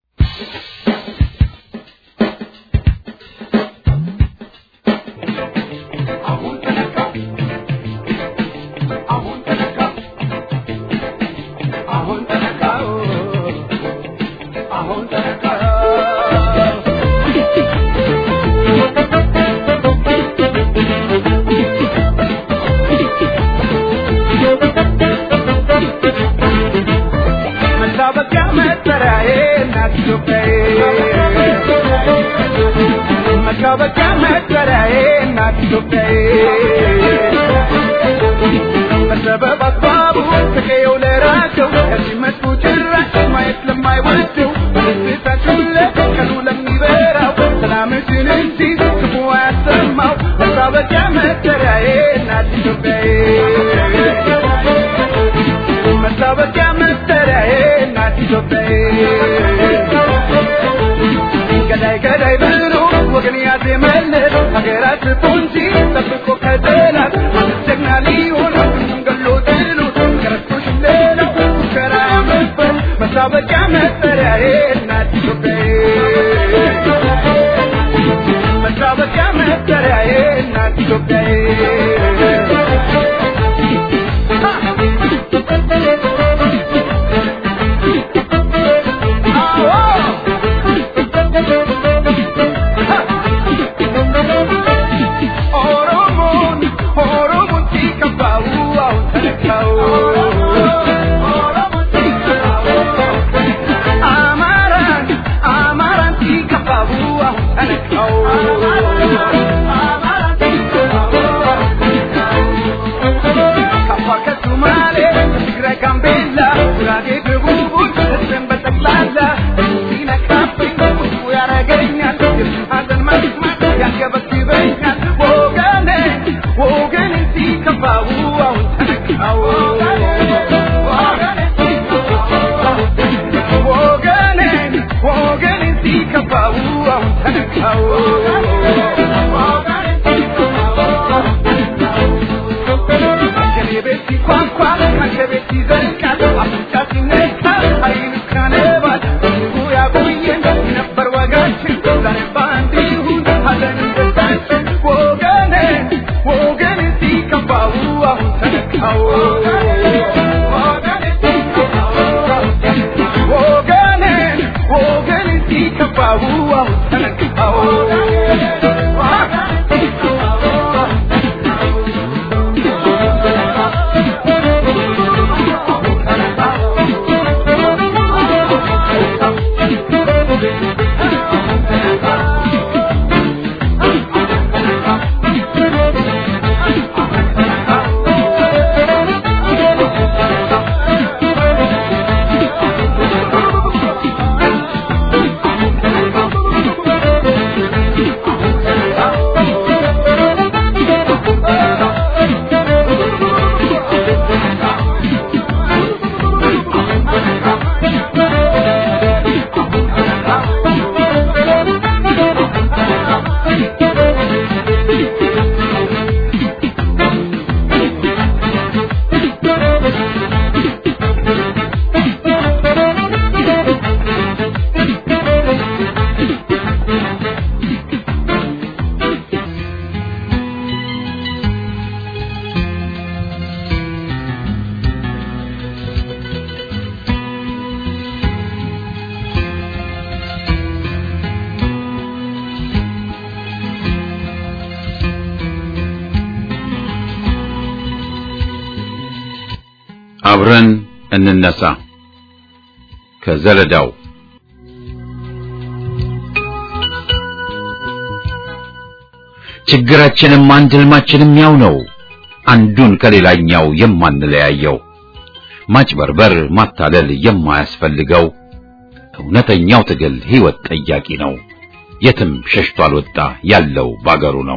S3: መታወቂያ መጠሪያዬ እናት ኢትዮጵያዬ በሰበብ አስባቡ ተቀየው ለራቸው ከዚህ መጡ ጭራሽ ማየት ለማይወደው በደስታችን ለቀኑ ለሚበራው ሰላምሽን እንጂ ክፉ አያሰማው መታወቂያ መጠሪያዬ እናት ኢትዮጵያዬ መታወቂያ መጠሪያዬ እናት ኢትዮጵያዬ ገዳይ ገዳይ ብሎ ወገን ያዜመለት ሀገራት ፖንጂ ጠብቆ ከጠላት ጀግና ሊሆን ሁሉም ገሎ ጥሉት ከረቶሽ ሌላው ሙከራ መበት መታወቂያ መጠሪያዬ እናት ኢትዮጵያዬ መታወቂያ መጠሪያዬ እናት ኢትዮጵያዬ
S1: አብረን እንነሳ ከዘለዳው ችግራችንም አንድ ህልማችንም ያው ነው አንዱን ከሌላኛው የማንለያየው ማጭበርበር ማታለል የማያስፈልገው እውነተኛው ትግል ህይወት ጠያቂ ነው የትም ሸሽቶ አልወጣ ያለው ባገሩ ነው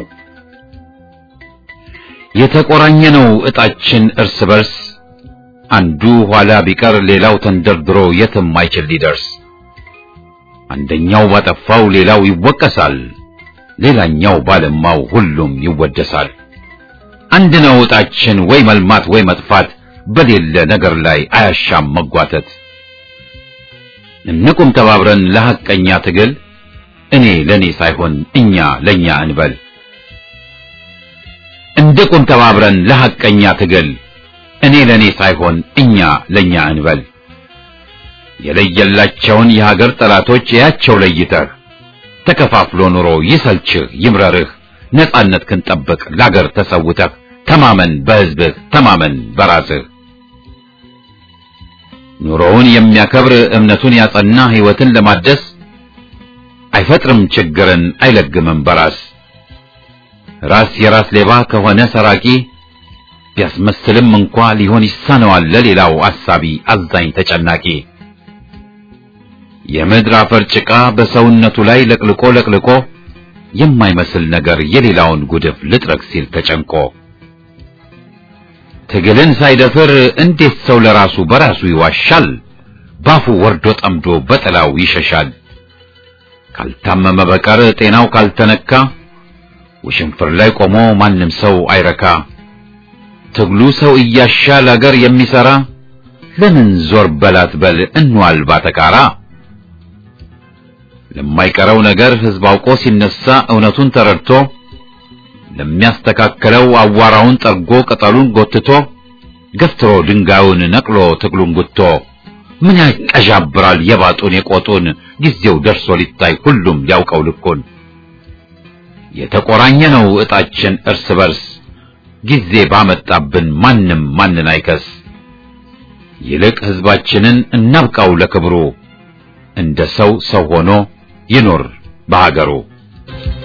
S1: የተቆራኘ ነው እጣችን እርስ በርስ አንዱ ኋላ ቢቀር ሌላው ተንደርድሮ የትም አይችል ሊደርስ አንደኛው ባጠፋው ሌላው ይወቀሳል ሌላኛው ባለማው ሁሉም ይወደሳል አንድ ነው እጣችን ወይ መልማት ወይ መጥፋት በሌለ ነገር ላይ አያሻም መጓተት እንቁም ተባብረን ለሐቀኛ ትግል እኔ ለኔ ሳይሆን እኛ ለኛ እንበል እንቁም ተባብረን ለሐቀኛ ትግል እኔ ለኔ ሳይሆን እኛ ለኛ እንበል የለየላቸውን የሀገር ጠላቶች ያቸው ለይተህ ተከፋፍሎ ኑሮ ይሰልችህ ይምረርህ ነጻነት ክንጠብቅ ለአገር ተሰውተህ ተማመን በህዝብህ ተማመን በራስህ ኑሮውን የሚያከብር እምነቱን ያጸና ህይወትን ለማደስ አይፈጥርም ችግርን አይለግምም በራስ ራስ የራስ ሌባ ከሆነ ሰራቂ ቢያስመስልም እንኳ ሊሆን ይሳነዋል ለሌላው አሳቢ አዛኝ ተጨናቂ የምድር አፈር ጭቃ በሰውነቱ ላይ ለቅልቆ ለቅልቆ የማይመስል ነገር የሌላውን ጉድፍ ልጥረግ ሲል ተጨንቆ ትግልን ሳይደፍር እንዴት ሰው ለራሱ በራሱ ይዋሻል? ባፉ ወርዶ ጠምዶ በጥላው ይሸሻል። ካልታመመ በቀር ጤናው ካልተነካ ውሽንፍር ላይ ቆሞ ማንም ሰው አይረካ። ትግሉ ሰው እያሻል አገር የሚሰራ ለምን ዞር በላት በል እንዋል ባተካራ። ለማይቀረው ነገር ህዝብ አውቆ ሲነሳ እውነቱን ተረድቶ ለሚያስተካክለው አዋራውን ጠርጎ ቅጠሉን ጎትቶ ገፍትሮ ድንጋዩን ነቅሎ ትግሉን ጉቶ ምን ያቀዣብራል የባጡን የቆጡን ጊዜው ደርሶ ሊታይ ሁሉም ያውቀው ልኩን የተቆራኘ ነው እጣችን እርስ በርስ ጊዜ ባመጣብን ማንም ማንን አይከስ ይልቅ ህዝባችንን እናብቃው ለክብሩ እንደ ሰው ሰው ሆኖ ይኖር በሀገሩ